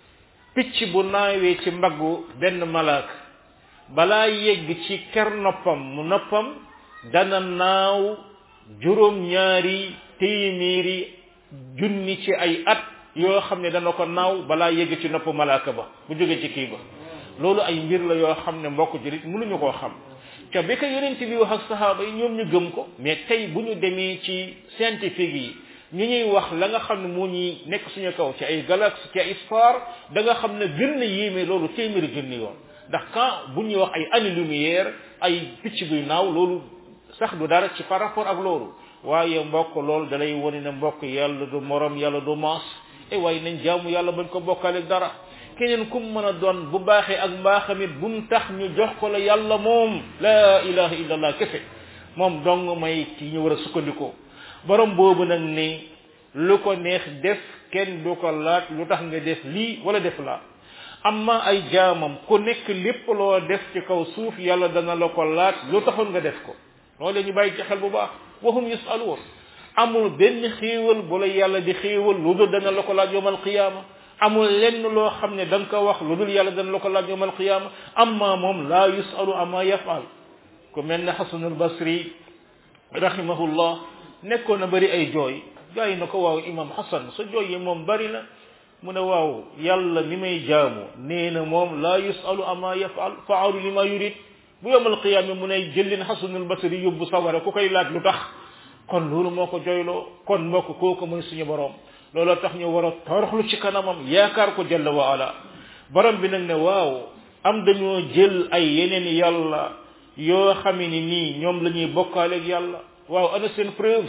picc bu naawee ci mbaggu benn malaaka balaa yegg ci ker noppam mu noppam dana naaw juróom ñaari téeméeri junni ci ay at yoo xam ne dana ko naaw balaa yegg ci nopp malaaka ba bu jóge ci kii ba loolu ay mbir la yoo xam ne mbokk jurit mënuñu koo xam ca bi ko yonent bi wax ak sahaaba yi ñoom ñu gëm ko mais tey bu ñu demee ci scientifique yi ñu ñuy wax la nga xam ne moo ñuy nekk suñu kaw ci ay galaxie ci ay star da nga xam ne gën na yéeme loolu téeméeri junni yoon ndax quand bu ñuy wax ay années lumière ay picc buy naaw loolu sax du dara ci par rapport ak loolu waaye mbokk loolu dalay wone ne mbokk yàlla du morom yàlla du maas e waaye nañ jaamu yàlla bañ ko bokkaale dara keneen kum mën a doon bu baaxee ak mbaaxamit bu mu tax ñu jox ko la yàlla moom la ilaha illallah kese moom dong may ci ñu war a sukkandikoo borom boobu nag ni lu ko neex def kenn du ko laaj lu tax nga def lii wala def laa amma ay jaamam ku nekk lépp loo def ci kaw suuf yàlla dana la ko laaj lu taxoon nga def ko loolu ñu bàyyi ci xel bu baax wahum yusaluun amul benn xéewal bu la yàlla di xéewal lu dul dana la ko laaj yowmal qiyaama amul lenn loo xam ne da nga ko wax lu dul yàlla dana la ko laaj yowmal qiyaama amma moom laa yusalu ama yafal ku mel ne xasanul basri rahimahullah nekkoon na bëri ay jooy gaa yi na ko waaw imam xasan sa jooy yi moom bëri na mu ne waaw yàlla mi may jaamu nee na moom laa yusalu ama yafal faalu li ma yurid bu yowmal qiyaama mu ne jëllin xasanul basri yóbbu sawara ku koy laaj lu tax kon loolu moo ko joyloo kon mbokk kooku mooy suñu borom looloo tax ñu war a toroxlu ci kanamam yaakaar ko jalla wa ala borom bi nag ne waaw am dañoo jël ay yeneen yàlla yoo xam ni nii ñoom la ñuy bokkaaleeg yàlla waaw ana seen preuve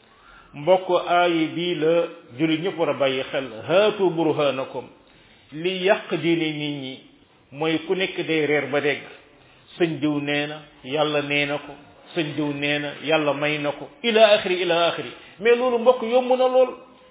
mbokk aay bii la jullit ñëpp war a bàyyi xel haatu burhanakum li yàq diine nit ñi mooy ku nekk day reer ba dégg sëñ diw nee na yàlla nee na ko sëñ diw nee na yàlla may na ko ila axiri ila axiri mais loolu mbokk yomb na lool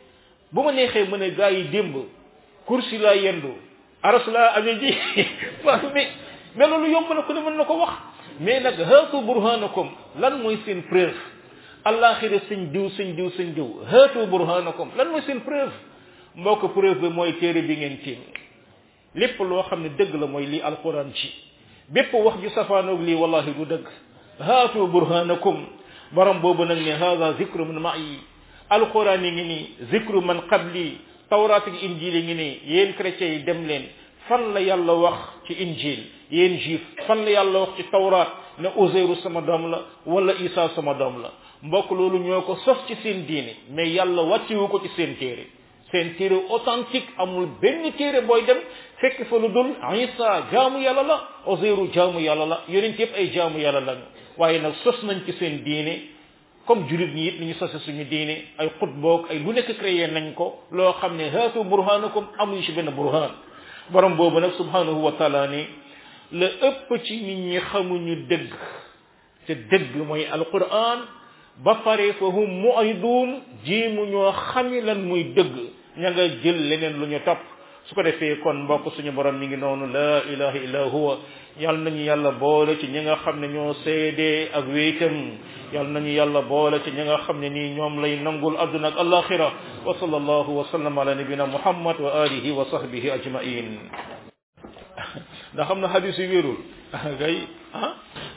bu ma neexee mën a gaa yi démb kursi laa yendu aras laa amee ji waaw mais mais loolu yomb na ku ne mën na ko wax mais nag haatu burhanakum lan mooy seen preuve alaxira sëñ diw sëñ diw sëñ diw haatu burhanakum lan mooy seen preuve mbokk preuve bi mooy téere bi ngeen tiim lépp loo xam ne dëgg la mooy lii alquran ci bépp wax ju safaanoog lii wallahi du dëgg haatu burhanakum borom boobu nag ne hada zikru min ma'i alquran yi ngi nii zikru man qabli tawraat ak injil yi ngi nii yéen chrétiens yi dem leen fan la yàlla wax ci injil yéen juif fan la yàlla wax ci tawraat ne Uzayru sama doom la wala Isa sama doom la mbokk loolu ñoo ko sos ci seen diine mais yàlla wàccewu ko ci seen téere seen téere authentique amul benn téere booy dem fekk fa lu dul Isa jaamu yàlla la Uzayru jaamu yàlla la yonent yëpp ay jaamu yàlla lañu waaye nag sos nañ ci seen diine comme julit ñi it ni ñu sose suñu diine ay xutboog ay lu nekk créé nañ ko loo xam ne haatu burhanakum amuñu ci benn burhan borom boobu nag subhanahu wa taala ni la ëpp ci nit ñi xamuñu dëgg te dëgg mooy alquran ba pare fa hum mu'ridun jéemu ñoo xami lan muy dëgg ña nga jël leneen lu ñu topp su ko defee kon mbokk suñu borom mi ngi noonu la ilaha illa huwa yal nañu yàlla boole ci ñi nga xam ne ñoo seede ak wéetam yal nañu yàlla boole ci ñi nga xam ne nii ñoom lay nangul adduna ak alaxira wa sallallahu wa sallam ala nabina muhammad wa alihi wa sahbihi ajmain ndax xam na hadis yu wérul gay ah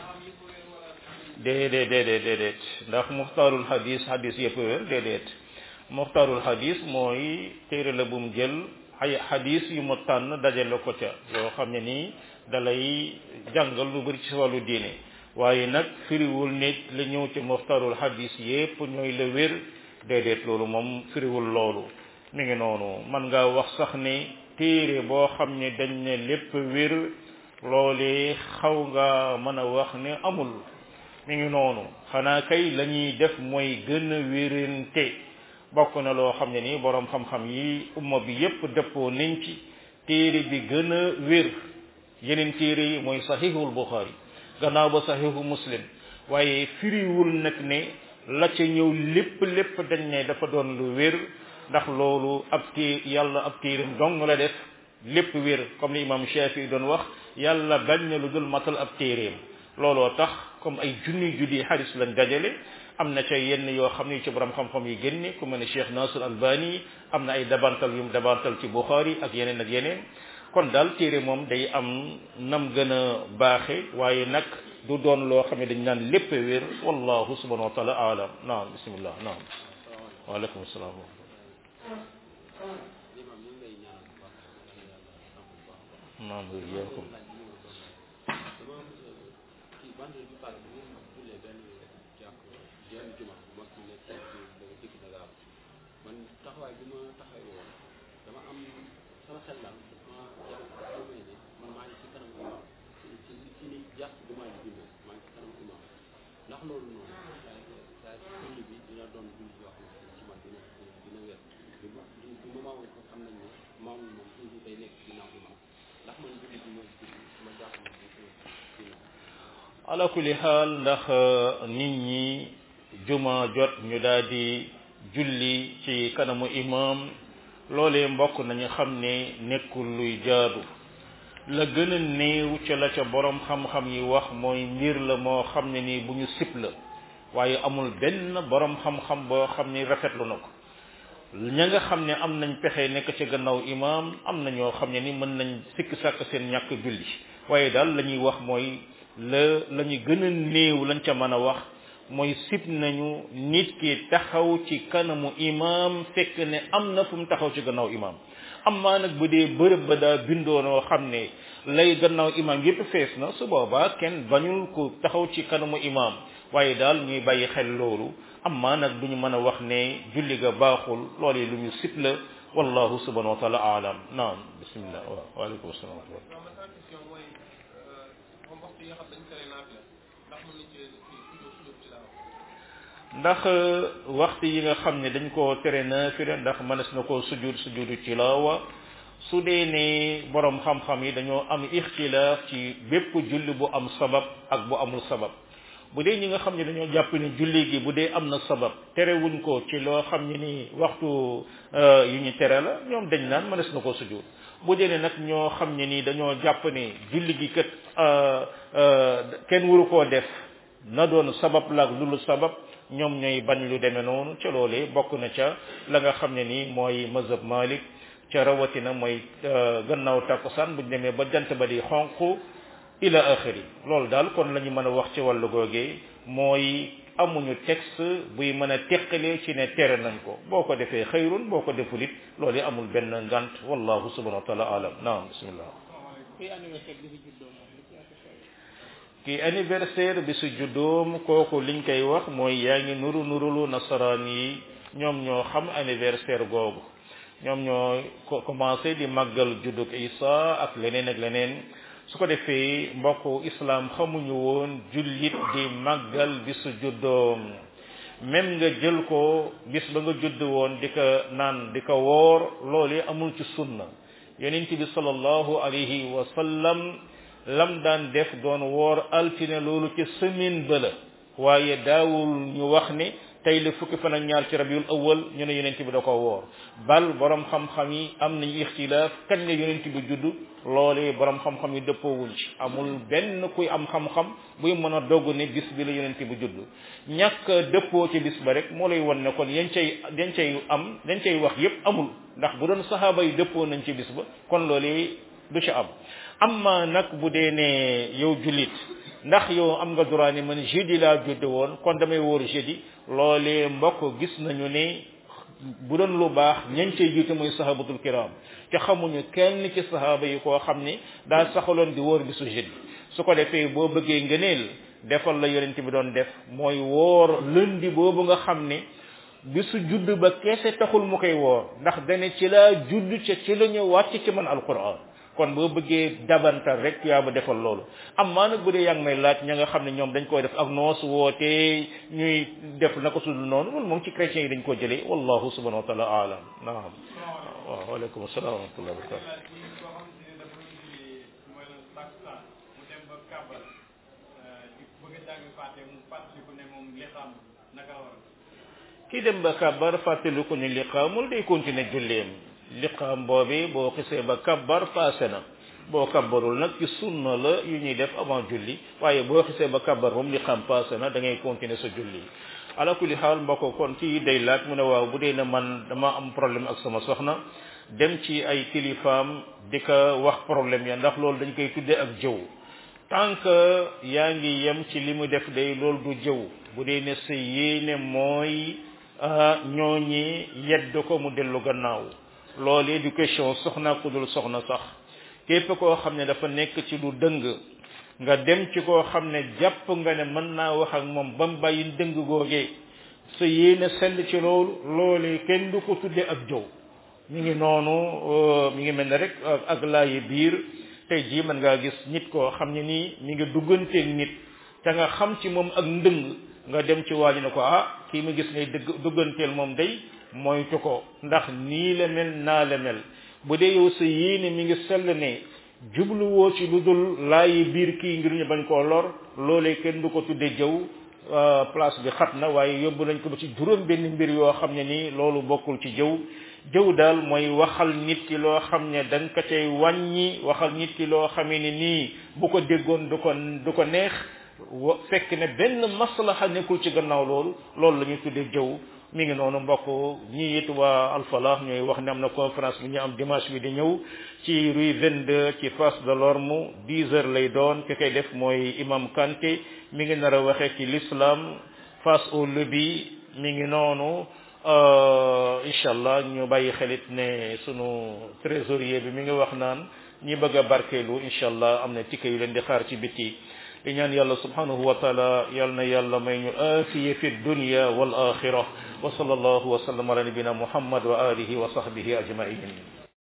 déedéet déedéet déedéet ndax muxtaarul hadis hadis yëpp wér déedéet muxtaarul hadis mooy téere la bu mu jël ay hadis yu mu tànn dajale ko ca yoo xam ne nii dalay jàngal lu bëri ci wàllu diine waaye nag firiwul nit la ñëw ci muxtaarul hadis yépp ñooy la wér déedéet loolu moom firiwul loolu mi ngi noonu man ngaa wax sax ne téere boo xam ne dañ ne lépp wér loolee xaw nga mën a wax ne amul mi ngi noonu xanaa kay la ñuy def mooy gën a wérante bokk na loo xam ne nii boroom xam-xam yi umma bi yépp dëppoo nañ ci téere bi gën a wér yeneen téere yi mooy sahihul bukhari gannaaw ba sahihu muslim waaye firiwul nag ne la ca ñëw lépp lépp dañ ne dafa doon lu wér ndax loolu ab té yàlla ab téeram dong la def lépp wér comme li imam Shafi doon wax yàlla bañ na lu dul matal ab téeréem looloo tax comme ay junni junni hadis lañ dajale am na ca yenn yoo xam ne ci borom xam-xam yi génne ku mel ne Cheikh Nasir Albani am na ay dabantal yu mu dabantal ci Bukhari ak yeneen ak yeneen kon daal téere moom day am nam gën a baaxe waaye nag du doon loo xam ne dañ naan lépp wér wallahu subhanahu wa taala alam naam bismillah naam waaleykum salaam naam wér man taxawaay bi ma taxawee woon dama am sama xel daal ma jàpp xaw ma ne man maa ngi ci kanam imam ci ci ci ni jàpp bi maa ngi jullee maa ngi ci kanam imam ndax loolu noonu saa julli bi dina doon julli yoo xam ne ci man dina dina wér du du du ma maamoon ko xam nañ ne maamul moom toujours day nekk ginnaaw imam ndax man julli bi ma julli ma jàpp ne dina ala kulli xaal ndax nit ñi juma jot ñu daal di julli ci kanamu imam loolee mbokk nañu xam ne nekkul luy jaadu la gën a néew ca la ca borom xam-xam yi wax mooy mbir la moo xam ne ni bu ñu sib la waaye amul benn borom xam-xam boo xam ni rafetlu na ko ña nga xam ne am nañ pexe nekk ca gannaaw imam am na ñoo xam ne ni mën nañ sikk sàkk seen ñàkk julli waaye daal la ñuy wax mooy la la ñu gën a néew lañ ca mën a wax mooy sib nañu nit ki taxaw ci kanamu imam fekk ne am na fu mu taxaw ci gannaaw imam am maa nag bu dee bërëb ba daa bindoonoo xam ne lay gannaaw imam yépp fees na su boobaa kenn bañul ko taxaw ci kanamu imam waaye daal ñuy bàyyi xel loolu am maa nag duñu mën a wax ne julli ga baaxul loolu lu ñu sib la wallahu subhanahu wa taala alam naam bismillah waaw waaleykum salaam ndax waxtu yi nga xam ne dañ koo tere naafila ndax mënees na koo sujud sujudu tilaawa su dee ne borom xam-xam yi dañoo am ixtilaaf ci bépp julli bu am sabab ak bu amul sabab bu dee ñi nga xam ne dañoo jàpp ne julli gi bu dee am na sabab terewuñ ko ci loo xam ne ni waxtu yu ñu tere la ñoom dañ naan mënees na koo sujud bu dee ne nag ñoo xam ne ni dañoo jàpp ne julli gi kat kenn waru koo def na doon sabab la ak lulu sabab ñoom ñooy bañ lu demee noonu ca loolee bokk na ca la nga xam ne nii mooy mazhab Malik ca rawatina mooy gannaaw takkusaan buñ demee ba jant ba di xonq ila axiri loolu daal kon la ñu mën a wax ci wàllu googee mooy amuñu texte buy mën a teqalee ci ne tere nañ ko boo ko defee xayrun boo ko deful it loolu amul benn ngant wallahu subhanahu wa taala alam naam bismillah kuy anniversaire bi si juddoo moom li ci ati xew ki anniversaire bi su juddoom kooku liñ koy wax mooy yaa ngi nuru nurulu nasaraan yi ñoom ñoo xam anniversaire googu ñoom ñoo ko commencé di màggal juddug Isa ak leneen ak leneen su ko defee mbokku islam xamuñu woon jullit di màggal bi su juddoom même nga jël ko bis ba nga judd woon di ko naan di ko woor loolu amul ci sunna yonent bi sallallahu alayhi wa sallam lam daan def doon woor altine loolu ci semaine ba la waaye daawul ñu wax ne tey la fukki fan ak ñaar ci rabiul awal ñu ne yonent bi da ko woor bal borom xam-xam yi am nañu ixtilaaf kañ la yonent bi judd loolee borom xam-xam yi dëppoowuñ ci amul benn kuy am xam-xam buy mën a dogg ne bis bi la yonent bi judd ñàkk dëppoo ci bis ba rek moo lay won ne kon yañ cay dañ cay am dañ cay wax yépp amul ndax bu doon saxaaba yi dëppoo nañ ci bis ba kon loolee du ci am amma nag bu dee ne yow jullit ndax yow am nga droit ni man jeudi laa judd woon kon damay wóor jeudi loolee mbokk gis nañu ne bu doon lu baax ñañ cay jiite mooy sahabatul kiram te xamuñu kenn ci sahaaba yi koo xam ni daa saxaloon di wóor bisu jeudi su ko defee boo bëggee ngëneel defal la yonent bi doon def mooy woor lundi boobu nga xam ne bisu judd ba keese taxul mu koy woor ndax dane ci laa judd ca ci la ñu wàcc ci man alquran kon boo bëggee dabantal rek yaa ba defal loolu am maa nag bu dee yaa ngi may laaj ña nga xam ne ñoom dañ koy def ak noos wootee ñuy def naka sudul noonu loolu moom ci chrétiens yi dañ ko jëlee wallahu subhanahu wa taala alam naam waaw waaleykum salaam wa rahmatullah wa barakatu kii dem ba kabbar fàttali ko ni liqaamul day continuer julleem liqaam boobi boo xisee ba kabbar passé na boo kabbarul nag ci sunna la yu ñuy def avant julli waaye boo xisee ba kabbar moom liqaam passé na da ngay continuer sa julli ala kulli xaal mbokk kon ci day laaj mu ne waaw bu dee ne man dama am problème ak sama soxna dem ci ay kilifaam di ko wax problème ya ndax loolu dañ koy tuddee ak jëw tant que yaa ngi yem ci li mu def day loolu du jëw bu dee ne sa yéene mooy ñooñi yedd ko mu dellu gannaaw loolu éducation soxna ku dul soxna sax képp koo xam ne dafa nekk ci lu dëng nga dem ci koo xam ne jàpp nga ne mën naa wax ak moom ba mu bàyyi dëng googee sa yéene sell ci loolu loolu kenn du ko tudde ak jow mi ngi noonu mi ngi mel ne rek ak laayi biir tey jii mën ngaa gis nit koo xam ne nii mi ngi dugganteeg nit te nga xam ci moom ak ndëng nga dem ci waaji ne ko ah kii ma gis ngay dëgg dugganteel moom day moytu ko ndax nii la mel naa la mel bu dee yow sa yéene mi ngi sell ne jubluwoo ci lu dul laayi biir kii ngir ñu bañ koo lor loolee kenn du ko tudde jëw place bi xat na waaye yóbbu nañ ko ba ci juróom benn mbir yoo xam ne nii loolu bokkul ci jëw jëw daal mooy waxal nit ki loo xam ne da nga ko cay wàññi waxal nit ki loo xamee ne nii bu ko déggoon du ko du ko neex wa fekk ne benn maslaha nekkul ci gannaaw loolu loolu la ñuy tuddee jëw mi ngi noonu mbokk ñi it waa alfalah ñooy wax ne am na conférence bi ñu am dimanche bi di ñëw ci rue 22 ci face de l'Orme 10 heures lay doon ki koy def mooy imam Kanté mi ngi nar a waxee ci l'islam face au lobby mi ngi noonu incha allah ñu bàyyi xelit ne sunu trésorier bi mi ngi wax naan ñi bëgg a barkeelu incha allah am na ticket yu leen di xaar ci biti di ñaan yàlla subhanahu wa taala yal na yàlla may ñu aafiye fi dunya wal axira wa sallallahu wa sallam ala nabina muhammad wa alihi wa sahbihi ajmain